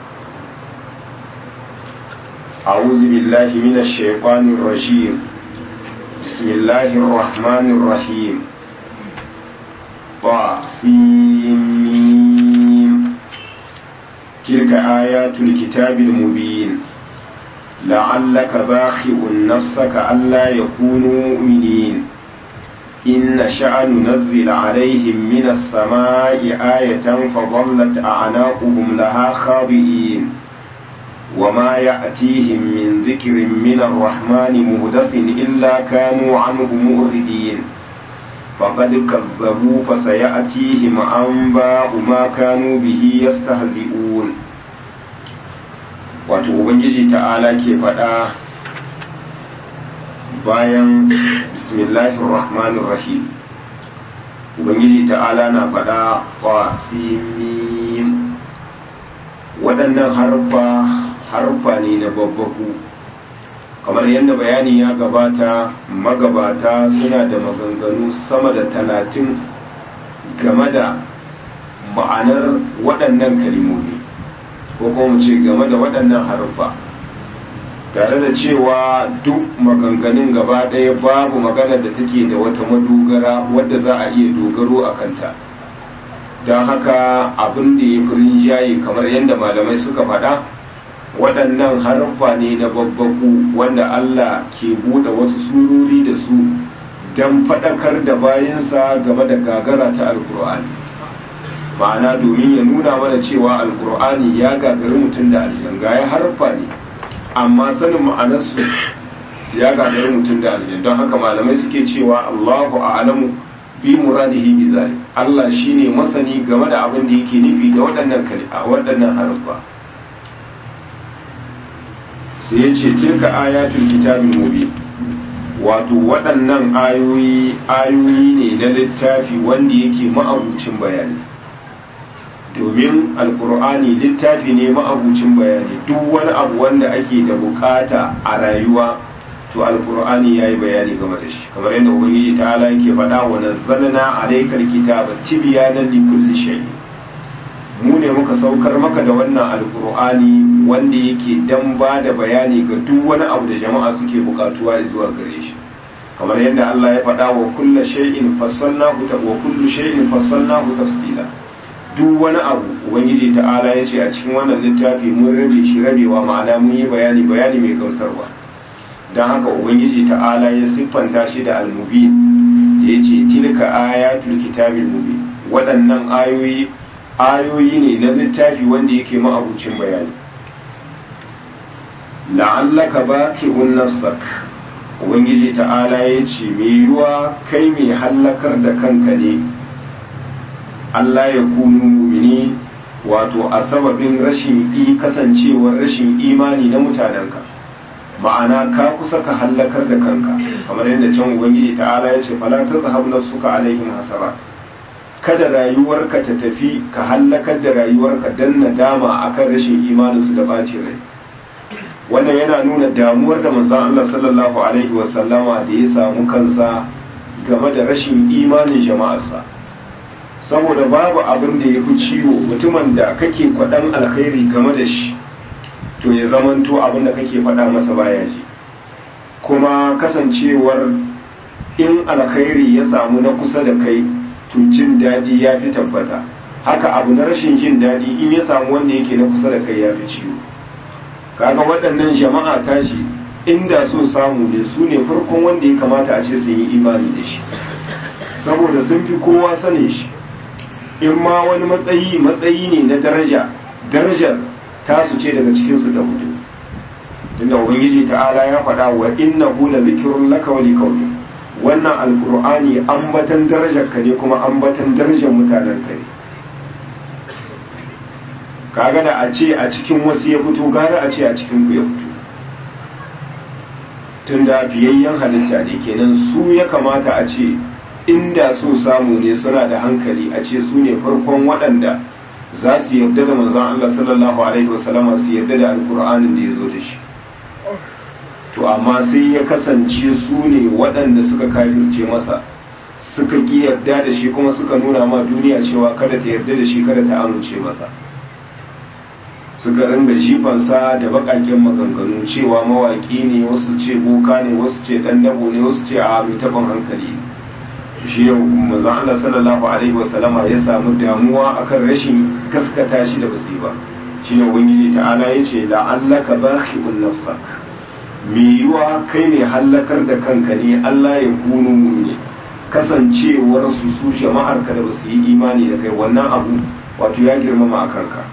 أعوذ بالله من الشيطان الرجيم بسم الله الرحمن الرحيم طاسيم تلك آيات الكتاب المبين لعلك باخع نفسك ألا يكونوا مؤمنين إن نشأ ننزل عليهم من السماء آية فظلت أعناقهم لها خاضئين وما يأتيهم من ذكر من الرحمن مهدث إلا كانوا عنه مؤردين فقد كذبوا فسيأتيهم أنباء ما كانوا به يستهزئون wato ubangiji ta'ala ke faɗa bayan bismillahir rahmanir rahim ubangiji ta'ala na faɗa qasimim waɗannan harfa harfa ne na babbaku kamar yadda bayani ya gabata magabata suna da maganganu sama da talatin game da ma'anar waɗannan kalimomi ko kuma ce game da waɗannan harfa tare da cewa duk maganganun gaba ɗaya babu maganar da take da wata madogara wadda za a iya dogaro a kanta don haka abin da ya fi rinjaye kamar yadda malamai suka faɗa waɗannan harfa ne na babbaku wanda Allah ke buɗe wasu surori da su don faɗakar da bayansa game da gagara ta alkur'ani ma'ana domin ya nuna mana cewa alkur'ani ya gagari mutum da aljan ya harfa ne amma sanin ma'anarsu ya gagari mutum da aljan don haka malamai suke cewa Allahu a'lamu bi muradihi bi zalik Allah shine masani game da abin da yake nufi da waɗannan waɗannan harfa sai ya ce tilka ayatul kitabin mubin wato waɗannan ayoyi ayoyi ne na littafi wanda yake ma'abucin bayani domin alkur'ani littafi ne ma'abucin bayani duk wani abu wanda ake da bukata a rayuwa to alkur'ani ya yi bayani game da shi kamar yadda ubangiji ta ala yake faɗa wa nazzalna alaikal kitaba tibyanan li kulli shay mu ne muka saukar maka da wannan alkur'ani wanda yake dan ba da bayani ga duk wani abu da jama'a suke bukatuwa zuwa gare shi kamar yadda Allah ya faɗa wa kullu shay'in fassalnahu wa kullu shay'in fassalnahu tafsila duk wani abu ubangiji ta'ala ya ce a cikin wannan littafi mun rabe shi rabewa ma'ana mun yi bayani bayani mai gamsarwa don haka ubangiji ta'ala ya siffanta shi da almubin da ya ce tilka ayatul kitabil mubin waɗannan ayoyi ayoyi ne na littafi wanda yake ma'abucin bayani la'allaka baqi'un nafsak ubangiji ta'ala ya ce mai yiwuwa kai mai hallakar da kanka ne Allah ya kunu mumini wato a sababin rashin i kasancewar rashin imani na mutanenka ma'ana ka kusa ka hallakar da kanka kamar yadda can ubangiji ta'ala ya ce fala ta zahab nafsuka alaihim hasara kada rayuwarka ta tafi ka hallakar da rayuwarka dan nadama akan rashin imaninsu da bacin rai wannan yana nuna damuwar da manzon Allah sallallahu alaihi wasallama da ya samu kansa game da rashin imanin jama'arsa saboda babu abin da ya fi ciwo mutumin da kake kwaɗan alkhairi game da shi to ya zamanto abin da kake faɗa masa baya ji kuma kasancewar in alkhairi ya samu na kusa da kai to jin daɗi ya fi tabbata haka abu na rashin jin daɗi in ya samu wanda yake na kusa da kai ya fi ciwo kaga waɗannan jama'a tashi inda so samu ne su ne farkon wanda ya kamata a ce sun yi imani da shi saboda sun fi kowa sanin shi in ma wani matsayi matsayi ne na daraja darajar tasu ce daga cikinsu da hudu tunda ubangiji ta'ala ya faɗa wa innahu la zikrun laka wa liqawmi wannan alqur'ani ambatan darajar ka ne kuma ambatan darajar mutanen ka ne kaga da a ce a cikin wasu ya fito gara a ce a cikin ku ya fito tunda fiyayyen halitta ne kenan su ya kamata a ce inda so samu ne suna da hankali a ce su ne farkon waɗanda za su yarda da manzon Allah sallallahu alaihi wasallam su yarda da alkur'anin da ya zo da shi to amma sai ya kasance su ne waɗanda suka kafirce masa suka ƙi yarda da shi kuma suka nuna ma duniya cewa kada ta yarda da shi kada ta amince masa suka ringa jifansa da baƙaƙen maganganu cewa mawaƙi ne wasu ce boka ne wasu ce ɗan dabo ne wasu ce a mai taɓin hankali shi yau manzon Allah sallallahu alaihi wasallama ya samu damuwa akan rashin gaskata shi da basu ba shi ne ubangiji ta'ala ya ce la'allaka bakhi'un nafsak me yiwa kai ne hallakar da kanka ne Allah ya kunu mu'mini kasancewar su su jama'ar ka da basu yi imani da kai wannan abu wato ya girmama a kanka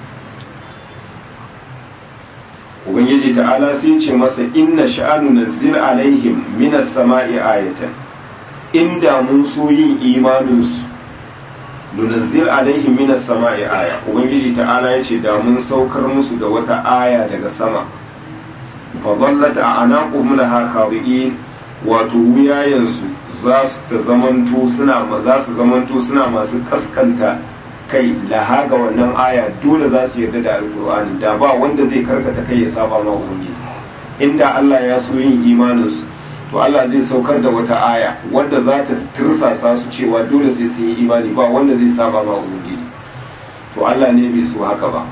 ubangiji ta'ala sai ce masa inna sha'anu nazzil alaihim minas sama'i ayatan inda mun so yin imaninsu nunazzil alaihim minas sama'i aya ubangiji ta'ala yace da mun saukar musu da wata aya daga sama fa dhallat a'naquhum laha khawi'in wato wuyayensu za su ta zamanto suna za su zamanto suna masu kaskanta kai laha ga wannan aya dole za su yarda da alqur'ani da ba wanda zai karkata kai ya saba ma ubangiji inda Allah ya so yin imaninsu to Allah zai saukar da wata aya wadda za ta tirsasa su cewa dole sai sun yi imani ba wanda zai saba ma ubangiji to Allah ne bai so haka ba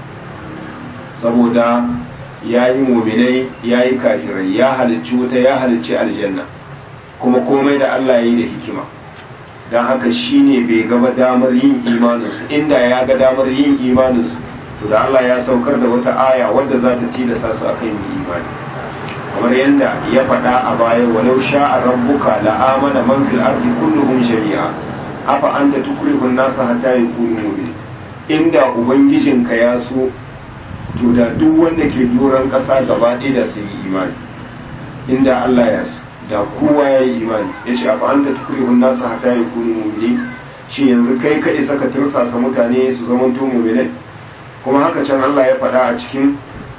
saboda ya yi muminai ya yi kafirai ya halicci wuta ya halicci aljanna kuma komai da Allah ya yi da hikima don haka shi ne bai gaba damar yin imaninsu inda ya ga damar yin imaninsu to da Allah ya saukar da wata aya wadda za ta tilasta su akan yin imani kamar yadda ya faɗa a baya walau sha'a rabbuka la amana man fil ardi kulluhum jami'a afa anta tukrihun nasa hatta yakunu mu'min inda ubangijinka ya so to da duk wanda ke doron ƙasa gaba ɗaya da sun yi imani inda Allah ya so da kowa ya yi imani ya ce afa anta tukrihun nasa hatta yakunu mu'min shi yanzu kai ka isa ka tirsasa mutane su zamanto mu'minai kuma haka can Allah ya faɗa a cikin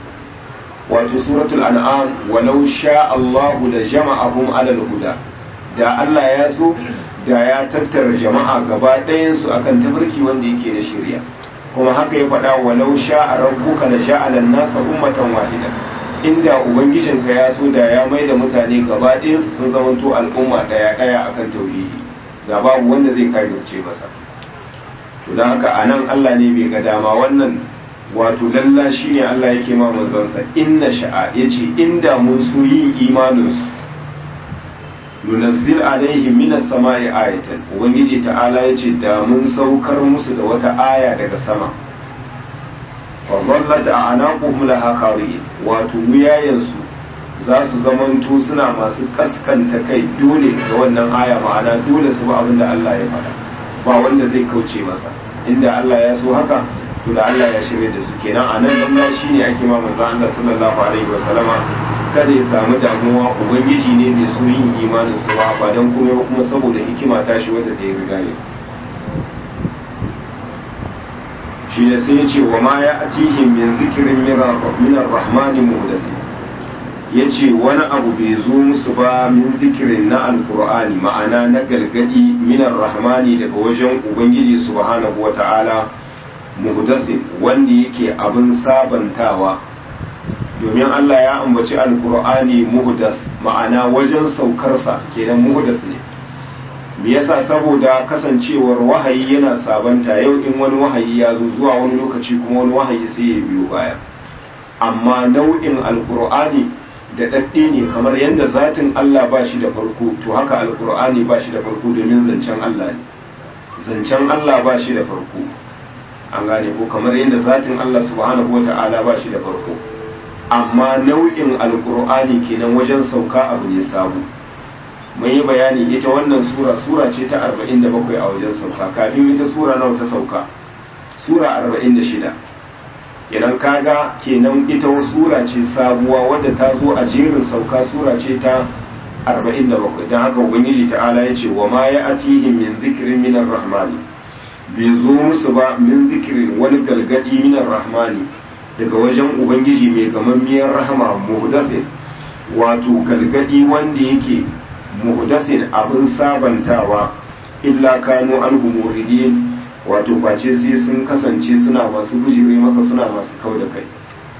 wato suratul an'am walau sha Allahu da jama'ahum alal huda da Allah ya so da ya tattara jama'a gaba ɗayan su akan tafarki wanda yake da shari'a kuma haka ya faɗa walau sha rabbuka la ja'ala an-nasa ummatan wahida inda ubangijinka ya so da ya maida mutane gaba ɗayan su sun zamanto al'umma ɗaya ɗaya akan tauhidi da babu wanda zai kafirce masa to dan haka anan Allah ne bai ga dama wannan wato lalla shi ne Allah yake ma manzansa inna sha'a ya ce inda mun so yin imaninsu nunazzil alaihim minas sama'i ayatan ubangiji ta'ala ya ce da mun saukar musu da wata aya daga sama wa dhallat a'naquhum laha khawiyyin wato wuyayensu za su zamanto suna masu kaskanta kai dole ga wannan aya ma'ana dole su ba abin da Allah ya faɗa ba wanda zai kauce masa inda Allah ya so haka to da Allah ya shirya da su kenan a nan lalla shi ne ake ma manzo Allah sallallahu alaihi wa sallama kada ya samu damuwa ubangiji ne mai so yin imanin su ba ba don kuma kuma saboda hikima ta shi wadda ta yi riga ne shi ne sai ya ce wa ma ya atihim min zikirin minar rahmani muhdasi ya ce wani abu bai zo musu ba min zikirin na alkur'ani ma'ana na galgadi minar rahmani daga wajen ubangiji subhanahu wa ta'ala muhdasin wanda yake abin sabantawa domin Allah ya ambaci alkur'ani muhdas ma'ana wajen saukarsa kenan muhdas ne me yasa saboda kasancewar wahayi yana sabanta yau in wani wahayi ya zo zuwa wani lokaci kuma wani wahayi sai ya biyo baya amma nau'in alkur'ani da ɗaɗɗe ne kamar yadda zatin Allah ba shi da farko to haka alkur'ani ba shi da farko domin zancen Allah ne zancen Allah ba shi da farko an gane ko kamar yadda zatin Allah subhanahu wa ta'ala ba shi da farko amma nau'in alkur'ani kenan wajen sauka abu ne sabu mun yi bayani ita wannan sura sura ce ta 47 a wajen sauka kafin ita sura nawa ta sauka sura 46 kenan kaga kenan ita sura ce sabuwa wadda ta zo a jerin sauka sura ce ta 47 don haka ubangiji ta'ala ya ce wa ma ya atihim min zikirin minar rahmani bai zo musu ba min zikirin wani galgadi minar rahmani daga wajen ubangiji mai gamammiyar rahama muhdasin wato galgadi wanda yake muhdasin abin sabantawa illa kanu an muridin wato face sai sun kasance suna masu bujire masa suna masu kau da kai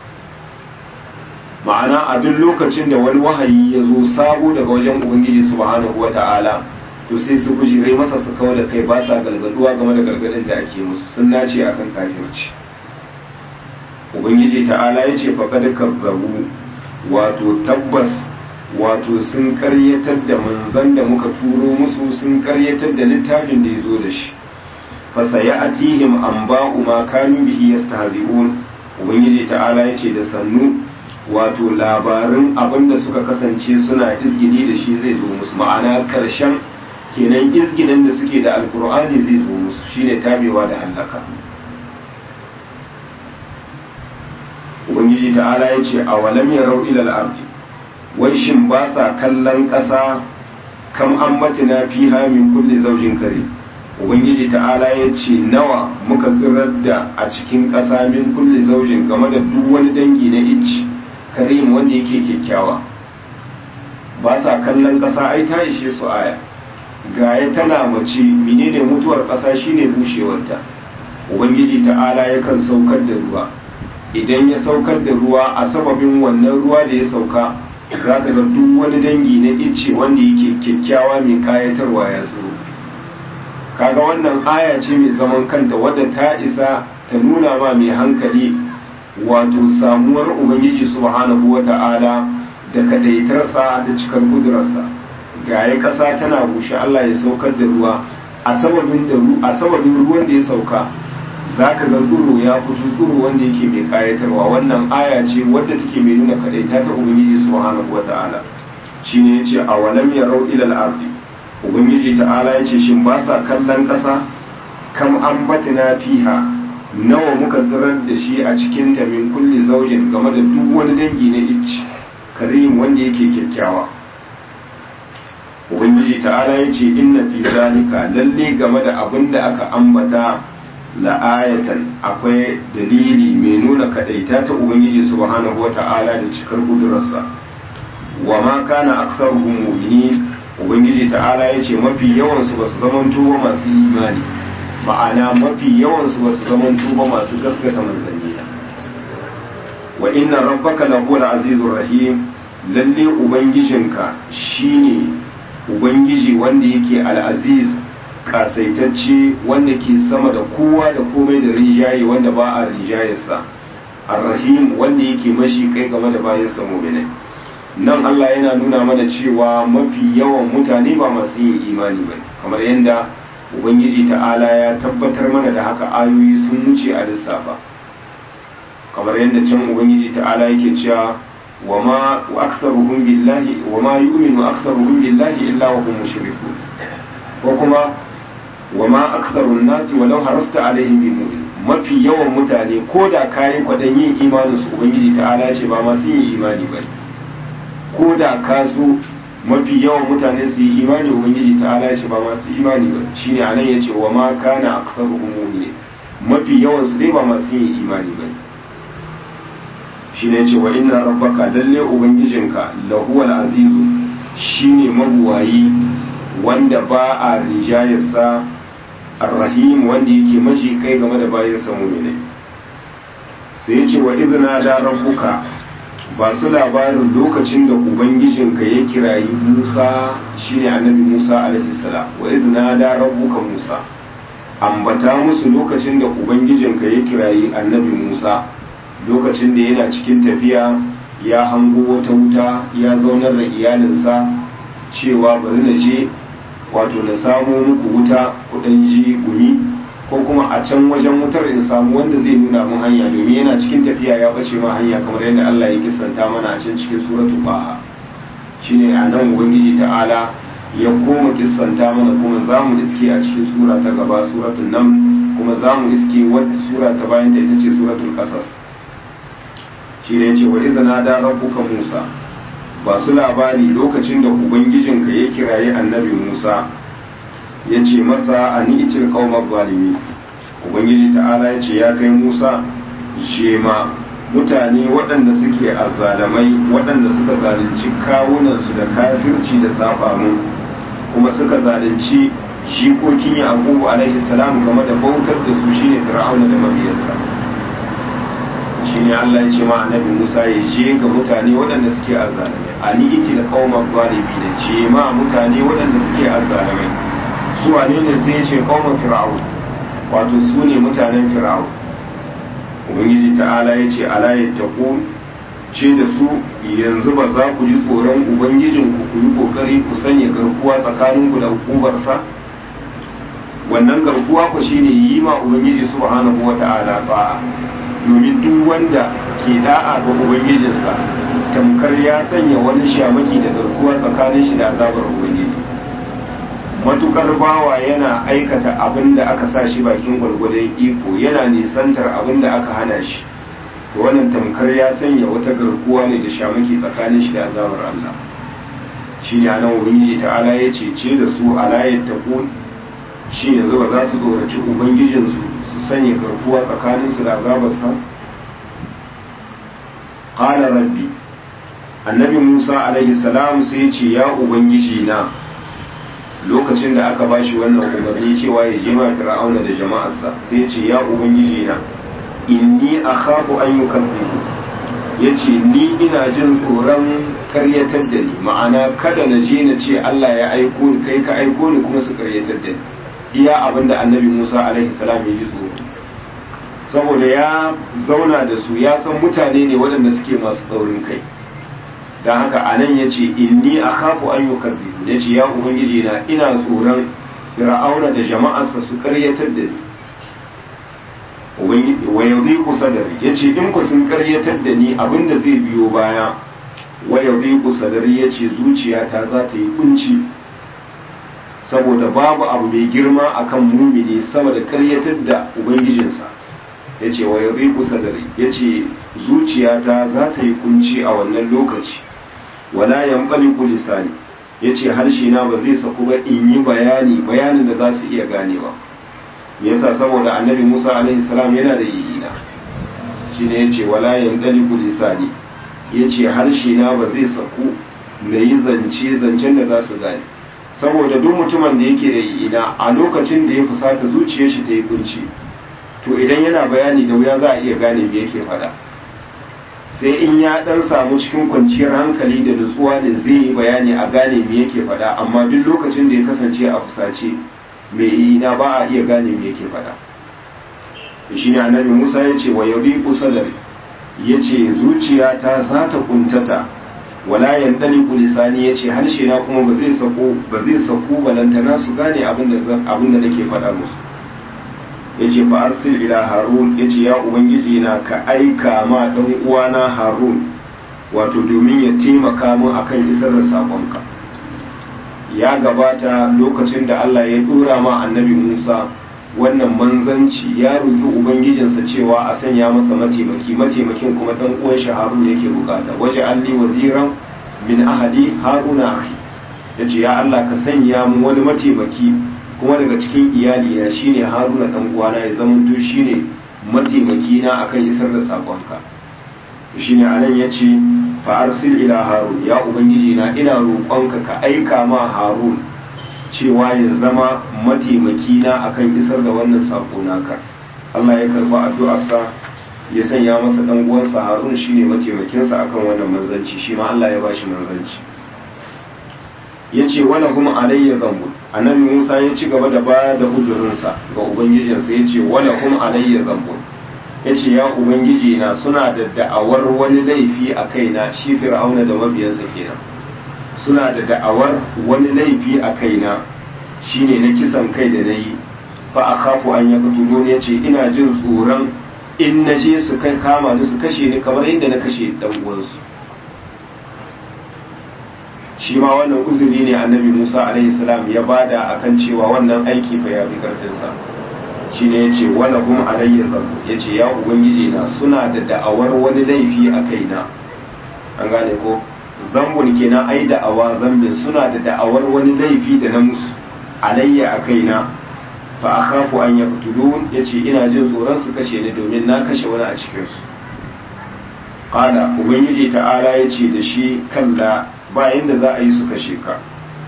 ma'ana a duk lokacin da wani wahayi ya zo sabo daga wajen ubangiji subhanahu wata'ala to sai su bujire masa su kau da kai ba sa galgaduwa game da galgadin da ake musu sun nace akan kafirci ubangiji ta'ala ya ce faƙad kazzabu wato tabbas wato sun karyatar da manzan da muka turo musu sun karyatar da littafin da ya zo da shi fasaya atihim an ba'u ma kanu bihi yastahzi'un ubangiji ta'ala ya ce da sannu wato labarin abin da suka kasance suna izgini da shi zai zo musu ma'ana karshen kenan izginin da suke da alkur'ani zai zo musu shine tabewa da hallaka ubangiji ta'ala ya ce a walam ya rau ilal ardi wai shin ba sa kallon ƙasa kam an matina fi min kulli zaujin kare ubangiji ta'ala ya ce nawa muka tsirar da a cikin ƙasa min kulli zaujin game da duk wani dangi na icci karim wanda yake kyakkyawa ba sa kallon ƙasa ai ta ishe su aya gaya tana mace menene mutuwar ƙasa shine bushewarta ubangiji ta'ala yakan saukar da ruwa idan ya saukar da ruwa a sababin wannan ruwa da ya sauka za ka ga duk wani dangi na icce wanda yake kyakkyawa mai kayatarwa ya tsoro kaga wannan aya ce mai zaman kanta wadda ta isa ta nuna ma mai hankali wato samuwar ubangiji subhanahu wa ta'ala da kadaitarsa da cikar kudurarsa gaya ƙasa tana bushe Allah ya saukar da ruwa a sababin ruwan da ya sauka za ka ga tsoro ya fito tsoro wanda yake mai kayatarwa wannan aya ce wadda take mai nuna kadaita ta ubangiji subhanahu wa ta'ala shine yace a walam yarau ila al-ardi ubangiji ta'ala yace shin ba sa kallon ƙasa kam ambatina fiha nawa muka tsirar da shi a cikin ta min kulli zaujin game da duk wani dangi na icci karim wanda yake kyakkyawa ubangiji ta'ala yace inna fi zalika lalle game da abin da aka ambata la'ayatan akwai dalili mai nuna kadaita ta ubangiji subhanahu wata'ala da cikar kudurarsa wa ma kana aktsaruhum mu'minin ubangiji ta'ala yace mafi yawan su basu zaman tuba masu imani ma'ana mafi yawan su basu zaman tuba masu gaskata manzanni wa inna rabbaka lahuwal azizur rahim lalle ubangijinka shine ubangiji wanda yake al-aziz kasaitacce wanda ke sama da kowa da komai da rinjaye wanda ba a rinjayarsa arrahim wanda yake mashi kai game da bayansa mu'minai nan Allah yana nuna mana cewa mafi yawan mutane ba masu yin imani ba kamar yadda ubangiji ta'ala ya tabbatar mana da haka ayoyi sun wuce a lissafa kamar yadda can ubangiji ta'ala yake cewa wa ma aktsaruhum billahi wa ma yu'minu aktsaruhum billahi illa wa hum mushrikun ko kuma wa ma aktharun nasi walau harasta alaihim bi mu'min mafi yawan mutane ko da kayan kwadan yin imanin su ubangiji ta'ala ce ba masu yin imani ba ko da ka so mafi yawan mutane su yi imani ubangiji ta ala ce ba masu imani ba shine anan yace wa ma kana aktsaruhum mu'minin mafi yawan su dai ba masu yin imani ba shine yace wa inna rabbaka lalle ubangijinka lahuwal azizu shine mabuwayi wanda ba a rijayarsa arrahim wanda yake maji kai game da bayansa mu'minai sai yace wa idna da rabbuka ba su labarin lokacin da ubangijinka ya kirayi musa shine annabi musa alaihi salam wa izna da rabbuka musa ambata musu lokacin da ubangijinka ya kirayi annabi musa lokacin da yana cikin tafiya ya hango wata wuta ya zaunar da iyalinsa cewa bari na je wato na samo muku wuta kudan ji gumi ko kuma a can wajen wutar in samu wanda zai nuna mun hanya domin yana cikin tafiya ya bace ma hanya kamar yadda Allah ya kisanta mana a can cikin suratul baha shine a nan ubangiji ta'ala ya koma kissanta mana kuma za mu iske a cikin sura ta gaba suratul nam kuma za mu iske wadda sura ta bayan ta ita ce suratul qasas shine yace wa idza da rabbuka musa ba su labari lokacin da ubangijinka ya kiraye annabi musa ya ce masa a ni'icin kawmar zalimi ubangiji ta'ala ya ce ya kai musa shema mutane waɗanda suke azzalamai waɗanda suka zalunci kawunansu da kafirci da safamu kuma suka zalunci jikokin yaqubu alaihi salam game da bautar da su shine fir'auna da mabiyansa shine Allah ya ce ma annabi Musa ya je ga mutane waɗanda suke azzalamai a ni'iti da kawmar zalimi da je ma mutane waɗanda suke azzalamai su wane ne sai ya ce kawon fir'aun wato su ne mutanen fir'aun ubangiji ta'ala ya ce ala ya taƙo ce da su yanzu ba za ku ji tsoron ubangijinku ku yi ƙoƙari ku sanya garkuwa tsakaninku da hukubarsa wannan garkuwa ku shine yi ma ubangiji subhanahu wa ta'ala ba'a domin duk wanda ke da'a ga ubangijinsa tamkar ya sanya wani shamaki da garkuwa tsakanin shi da azabar ubangiji matukar bawa yana aikata abin da aka sa shi bakin gwargwadon iko yana nisantar abin da aka hana shi to wannan tamkar ya sanya wata garkuwa ne da shamaki tsakanin shi da azabar Allah shi ne anan ubangiji ta'ala ya cece da su alayat taqul shi yanzu ba za su tsoraci ubangijinsu su sanya garkuwa tsakanin su da azabarsa qala rabbi annabi Musa alaihi salam sai ya ce ya ubangiji na lokacin da aka bashi wannan umarni cewa ya je ma fir'auna da jama'arsa sai ya ce ya ubangiji na inni akhafu an yukazzibu yace ni ina jin tsoron karyatar da ni ma'ana kada na je na ce Allah ya aiko ni kai ka aiko ni kuma su karyatar da ni iya abinda annabi Musa alaihi salam ya ji tsoro saboda ya zauna da su ya san mutane ne waɗanda suke masu tsaurin kai don haka a nan ya ce inni a kafu an yi karbibu ya ce ya ubangiji na ina tsoron fir'auna da jama'arsa su karyatar da ni wa yaudai kusa da ya ce in ku sun karyatar da ni abinda zai biyo baya wa yaudai kusa da ya ce zuciyata za ta yi kunci saboda babu abu mai girma akan mumini sama da karyatar da ubangijinsa ya ce wa yaudai kusa da ya ce zuciyata za ta yi kunci a wannan lokaci wala yanqaliqu lisani yace harshe na ba zai saku ba in yi bayani bayanin da za su iya ganewa me yasa saboda annabi Musa alaihi salam yana da yiyina shine yace wala yanqaliqu lisani yace harshe na ba zai saku na yi zance zancen da za su gane saboda duk mutumin da yake da yiyina a lokacin da ya fusata zuciyar shi ta yi kunci to idan yana bayani da wuya za a iya gane me yake faɗa sai in ya dan samu cikin kwanciyar hankali da nutsuwa da zai yi bayani a gane me yake faɗa amma duk lokacin da ya kasance a fusace mai ina ba a iya gane me yake faɗa shi ne annabi musa ya ce wa yabi kusalari ya ce zuciyata za ta kuntata wala yandali kulisani ya ce harshe na kuma ba zai sako ba zai sako balantana su gane abin da nake faɗa musu ya ce fa arsil ila harun ya ce ya ubangiji na ka aika ma ɗan uwana harun wato domin ya taimaka min akan isar da saƙonka ya gabata lokacin da allah ya ɗora ma annabi musa wannan manzanci ya roƙi ubangijinsa cewa a sanya masa mataimaki mataimakin kuma ɗan uwan shi harun yake bukata waje alli waziran min ahadi haruna akhi yace ya Allah ka sanya mu wani mataimaki kuma daga cikin iyali na shine haruna dan uwana ya zama to shine mataimaki na akan isar da sakonka shine anan yace fa arsil ila harun ya ubangiji na ina roƙonka ka aika ma harun cewa ya zama mataimaki na akan isar da wannan sako naka Allah ya karba addu'arsa ya sanya masa dan uwansa harun shine mataimakinsa akan wannan manzanci shi ma Allah ya bashi manzanci yace wala kuma alayya zambu annabi Musa ya ci gaba da baya da uzurinsa ga ubangijinsa yace wala kuma alayya zambu yace ya ubangiji na suna da da'awar wani laifi a kaina shi fir'auna da mabiyansa kenan suna da da'awar wani laifi a kaina shine na kisan kai da nayi fa akhafu an yaqtuluni yace ina jin tsoron in naje su kai kama ni su kashe ni kamar yadda na kashe dan uwansu shi ma wannan uzuri ne annabi Musa alaihi salam ya bada akan cewa wannan aiki fa ya fi karfin sa shine yace wala hum alayya dhanbu yace ya ubangiji na suna da da'awar wani laifi a kaina an gane ko zambun kenan ai da'awa zambin suna da da'awar wani laifi da na musu alayya a kaina fa akhafu an yaqtulun yace ina jin tsoron su kashe ni domin na kashe wani a cikin su qala ubangiji ta'ala yace da shi kalla ba yanda za a yi su kashe ka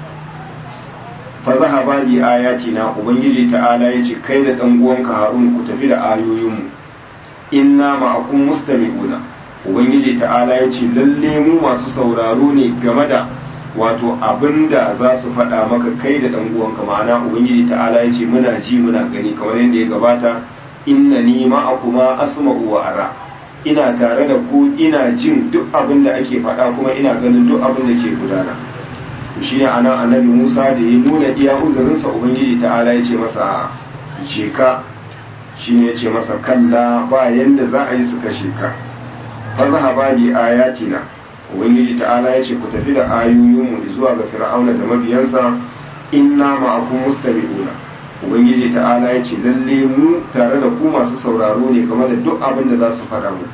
fa zahaba bi ayatina ubangiji ta'ala yace kai da dan uwanka harun ku tafi da ayoyinmu inna ma'akum mustami'una ubangiji ta'ala yace lalle mu masu sauraro ne game da wato abinda za su faɗa maka kai da ɗan uwanka ma'ana ubangiji ta'ala ya ce muna ji muna gani kamar yadda ya gabata inna ni ma'akuma asma'u wa ara ina tare da ku ina jin duk abin da ake faɗa kuma ina ganin duk abin da ke gudana shi ne anan annabi musa da ya nuna iya uzurinsa ubangiji ta'ala ya ce masa je ka shi ne ya ce masa kalla ba yanda za a yi su kashe ka fa zahaba bi ayatina ubangiji ta'ala ya ce ku tafi da ayoyinmu zuwa ga fir'auna da mabiyansa inna ma'akum mustami'una ubangiji ta'ala ya ce lalle mu tare da ku masu sauraro ne game da duk abin da za su faɗa mu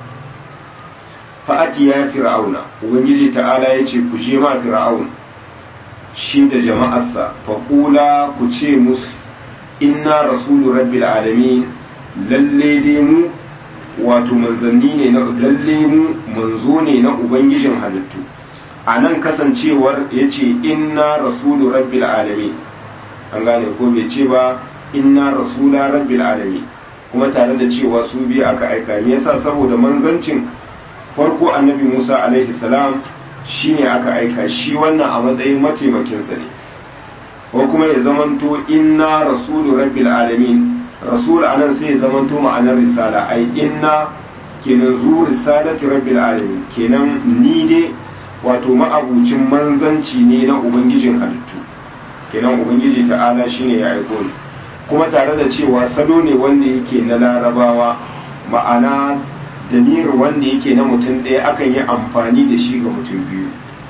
fa'ati ya fir'auna ubangiji ta'ala ya ce ku je ma fir'aun shi da jama'arsa faƙula ku ce musu inna rasulu rabbil alamin lalle dai mu wato manzanni ne na lalle mu manzo ne na ubangijin halittu a nan kasancewar ya ce inna rasulu rabbil alamin an gane ko bai ce ba inna rasula rabbil alamin kuma tare da cewa su biyu aka aika me yasa saboda manzancin farko annabi musa alaihi salam shine aka aika shi wannan a matsayin mataimakinsa ne ko kuma ya zamanto inna rasulu rabbil alamin rasul anan sai ya zamanto ma'anar risala ai inna kenan zu risalati rabbil alamin kenan ni dai wato ma'abucin manzanci ne na ubangijin halittu kenan ubangiji ta'ala shine ya aiko ni kuma tare da cewa salo ne wanda yake na larabawa ma'ana damir wanda yake na mutum ɗaya akan yi amfani da shi ga mutum biyu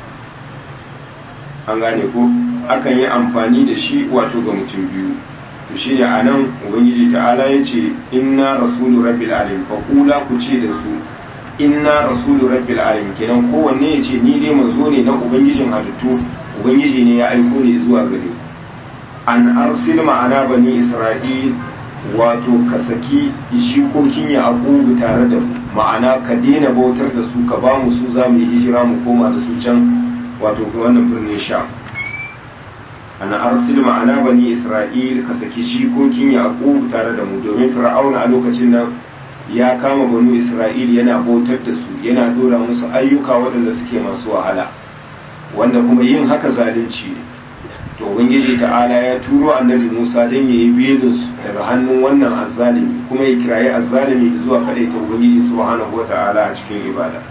an gane ko akan yi amfani da shi wato ga mutum biyu to shi ne a nan ubangiji ta'ala ya ce inna rasulu rabbil alamin fa kula ku ce da su inna rasulu rabbil alamin kenan kowanne ya ce ni dai manzo ne na ubangijin halittu ubangiji ne ya aiko ni zuwa gare an arsil ma'ana bani isra'il wato ka saki jikokin ya akubu tare da mu ma'ana ka daina bautar da su ka ba mu su za mu yi hijira mu koma da su can wato wannan birnin sha an arsil ma'ana bani isra'il ka saki jikokin ya akubu tare da mu domin fir'auna a lokacin nan ya kama banu isra'il yana bautar da su yana dora musu ayyuka waɗanda suke masu wahala wanda kuma yin haka zalunci ne to ubangiji ta'ala ya turo annabi musa don ya yi belinsu daga hannun wannan azzalimi kuma ya kirayi azzalimi zuwa kaɗai ta ubangiji subhanahu wa ta'ala a cikin ibada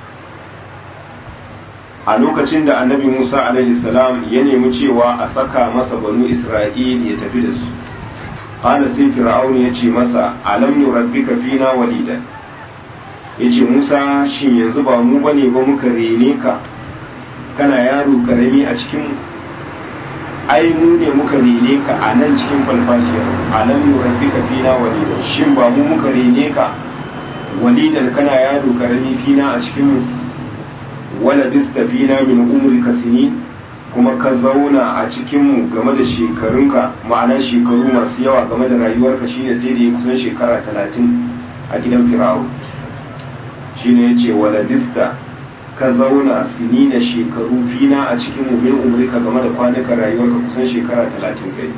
a lokacin da annabi musa alaihi salam ya nemi cewa a saka masa banu isra'il ya tafi da su qala sai fir'aun ya ce masa alam nurabbika fina walidan yace musa shin yanzu ba mu bane ba muka rene ka kana yaro karami a cikin ai mu ne muka rene ka a nan cikin falfashiyar alam nurabbika fina walidan shin ba mu muka rene ka walidan kana yaro karami fina a cikin mu wala bistafina min umrika sinin kuma ka zauna a cikinmu game da shekarunka ma'ana shekaru masu yawa game da rayuwarka shine sai da ya kusan shekara talatin a gidan fir'aun shine ya ce wala bista ka zauna sini na shekaru fina a cikinmu min umrika game da kwanukan rayuwarka kusan shekara talatin kai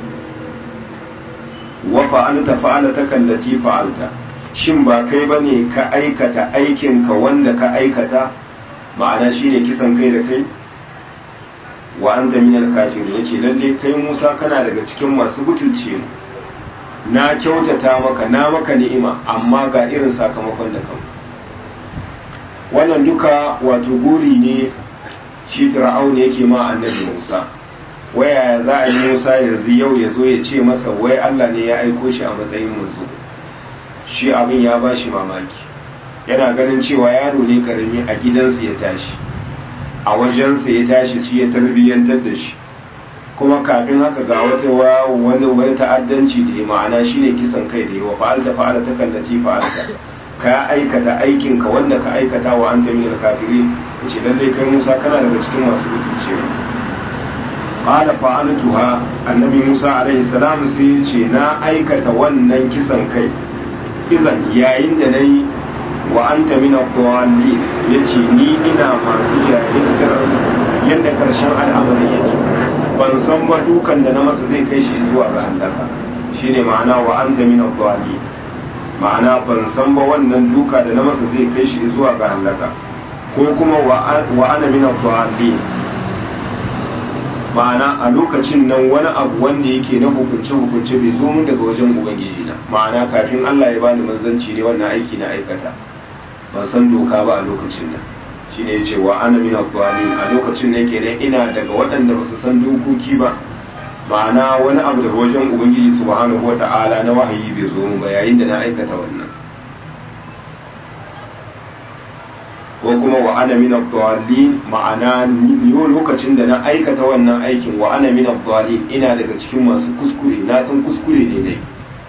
wa fa'alta fa'alta kallati fa'alta shin ba kai bane ka aikata aikinka wanda ka aikata ma'ana shine kisan kai da kai wa anta minal kafirin yace lalle kai Musa kana daga cikin masu butulce mu na kyautata maka na maka ni'ima amma ga irin sakamakon da kan wannan duka wato guri ne shi fir'aun yake ma annabi Musa waya za a yi Musa yanzu yau ya zo ya ce masa wai Allah ne ya aiko shi a matsayin manzo shi abin ya ba shi mamaki yana ganin cewa yaro ne karami a gidansa ya tashi a wajensa ya tashi shi ya tarbiyyantar da shi kuma kafin haka ga wata wani wani ta'addanci da ya ma'ana shine kisan kai da yawa fa'alta fa'alta kallati fa'alta ka aikata aikin ka wanda ka aikata wa anta minal kafirin yace lalle kai Musa kana daga cikin masu mutunci qala fa'altuha annabi Musa alaihi salam sai ya ce na aikata wannan kisan kai idan yayin da nayi wa anta min ad-dallin yace ni ina masu jahiltar yadda karshen al'amari yake ban san ba dukan da na masa zai kai shi zuwa ga halaka shine ma'ana wa anta min ad-dallin ma'ana ban san ba wannan duka da na masa zai kai shi zuwa ga halaka ko kuma wa ana min ad-dallin ma'ana a lokacin nan wani abu wanda yake na hukunce hukunce bai zo mun daga wajen ubangiji na ma'ana kafin Allah ya bani manzanci ne wannan aiki na aikata ban san doka ba a lokacin nan shine yace wa ana min ad-dhalin a lokacin nan kenan ina daga waɗanda ba su san dokoki ba ma'ana wani abu daga wajen ubangiji subhanahu wata'ala na wahayi bai zo mun ba yayin da na aikata wannan ko kuma wa ana min ad-dhalin ma'ana ni lokacin da na aikata wannan aikin wa ana min ad-dhalin ina daga cikin masu kuskure na san kuskure ne dai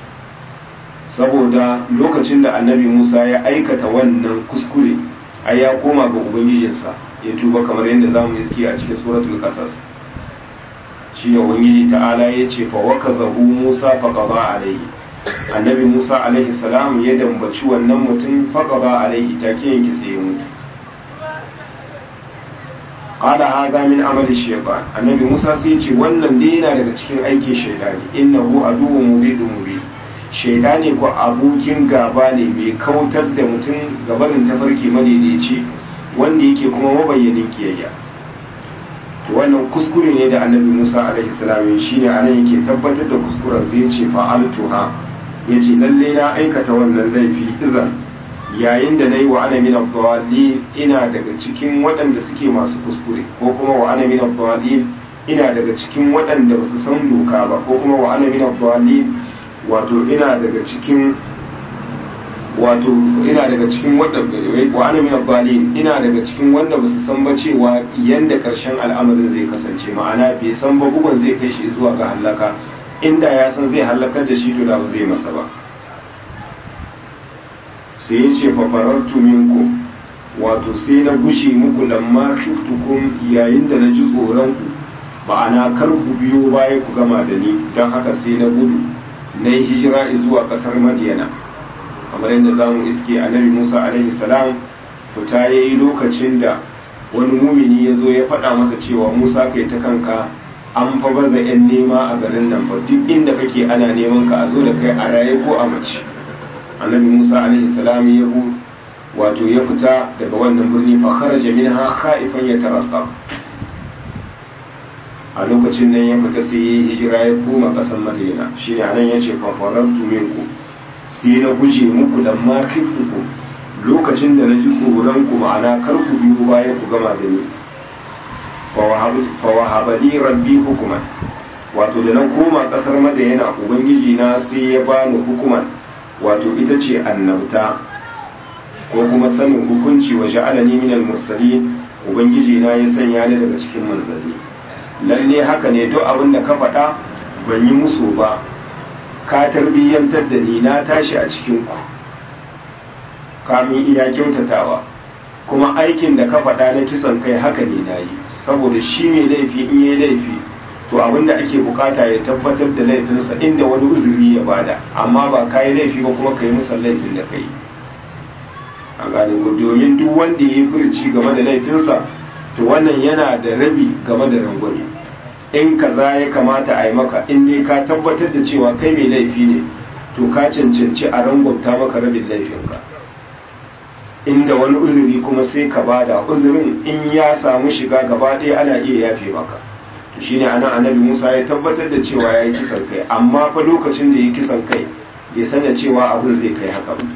saboda lokacin da annabi Musa ya aikata wannan kuskure ai ya koma ga ubangijinsa ya tuba kamar yadda zamu iske a cikin suratul qasas shi ne ubangiji ta'ala ya ce fa wakazahu Musa fa qada alaihi annabi Musa alaihi salam ya dambaci wannan mutum fa qada alaihi take yanke sai ya mutu qala hadha min amali shaytan annabi Musa sai ya ce wannan dai yana daga cikin aikin shaytani innahu aduwwun mubidun mubin shaidani ko abokin gaba ne mai kautar da mutum gabanin tafarki madaidaici wanda yake kuma mabayyanin kiyayya to wannan kuskure ne da annabi musa alaihi salam shine anan yake tabbatar da kuskuren sai yace fa'altuha yace lalle na aikata wannan laifi idan yayin da nayi wa ana min ad ina daga cikin waɗanda suke masu kuskure ko kuma wa ana min ad ina daga cikin waɗanda ba su san doka ba ko kuma wa ana min ad wato ina daga cikin wato ina daga cikin wanda wa ana min abbalin ina daga cikin wanda ba su san ba cewa yanda karshen al'amarin zai kasance ma'ana bai san ba bugun zai kai shi zuwa ga halaka inda ya san zai halakar da shi to da ba zai masa ba sai ya ce fa farartu minku wato sai na gushe muku lamma khiftukum yayin da na ji tsoron ku ma'ana kar ku biyo baya ku gama da ni don haka sai na gudu na yi hijira zuwa kasar madiyana kamar yadda za mu iske annabi musa alaihi salam fita ya yi lokacin da wani mumini ya zo ya faɗa masa cewa musa kai ta kanka an fa baza 'yan nema a garin nan ba duk inda kake ana neman ka a zo da kai a raye ko a mace annabi musa alaihi salam ya wato ya fita daga wannan birni fa kharaja minha khaifan yatarqab a lokacin nan ya fita sai ya hijira ya koma ƙasar madina shi ne anan ya ce fafarantu minku sai na guje muku da ma khiftuku lokacin da na ji tsoron ku ma'ana kar ku biyo baya ku gama da ni fa wahabali rabbi hukuman wato da na koma ƙasar madina ubangiji na sai ya bani hukuman wato ita ce annabta ko kuma sanin hukunci wa ja'alani minal mursalin ubangiji na ya sanya ni daga cikin manzanni lalle haka ne duk abin da ka faɗa ban yi musu ba ka tarbiyyantar da ni na tashi a cikin ku kamin iya kyautatawa kuma aikin da ka faɗa na kisan kai haka ne na yi saboda shi mai laifi in yi laifi to abin da ake bukata ya tabbatar da laifinsa inda wani uzuri ya bada amma ba ka yi laifi ba kuma ka yi musan laifin da ka yi a gane domin duk wanda ya yi furci game da laifinsa to wannan yana da rabi game da rangwame in kaza ya kamata a yi maka in dai ka tabbatar da cewa kai mai laifi ne to ka cancanci a rangwamta maka rabin laifinka inda wani uzuri kuma sai ka bada uzurin in ya samu shiga gaba ɗaya ana iya yafe maka to shine anan annabi Musa ya tabbatar da cewa ya yi kisan kai amma fa lokacin da ya yi kisan kai bai sanya cewa abin zai kai haka ba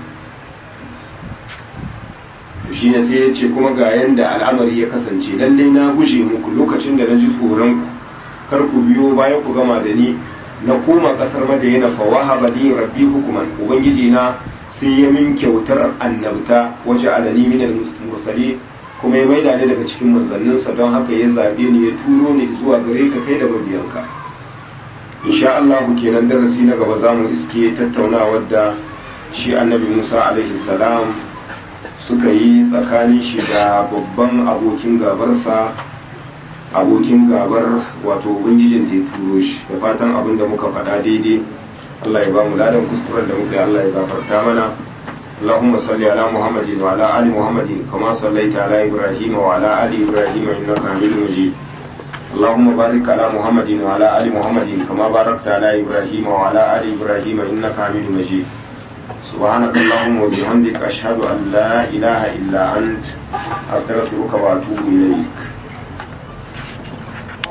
to shine sai ya ce kuma ga yanda al'amari ya kasance lalle na guje muku lokacin da na ji tsoron ku kar ku biyo baya ku gama da ni na koma kasar madayana fa wahaba li rabbi hukuman ubangiji na sai ya min kyautar annabta waje alani minal mursali kuma ya maida ni daga cikin manzanninsa don haka ya zabe ni ya turo ni zuwa gare ka kai da mabiyanka insha Allah kenan darasi na gaba zamu iske tattaunawar da shi annabi Musa alaihi salam suka yi tsakanin shi da babban abokin gabarsa abokin gabar wato ubangijin da ya turo shi da fatan abin da muka faɗa daidai Allah ya ba mu ladan kuskuren da muka yi Allah ya gafarta mana اللهم صل على محمد وعلى آل محمد كما صليت على إبراهيم وعلى آل إبراهيم إنك حميد مجيد اللهم بارك على محمد وعلى آل محمد كما باركت على إبراهيم وعلى آل إبراهيم إنك حميد مجيد سبحانك اللهم وبحمدك أشهد أن لا إله إلا أنت أستغفرك وأتوب إليك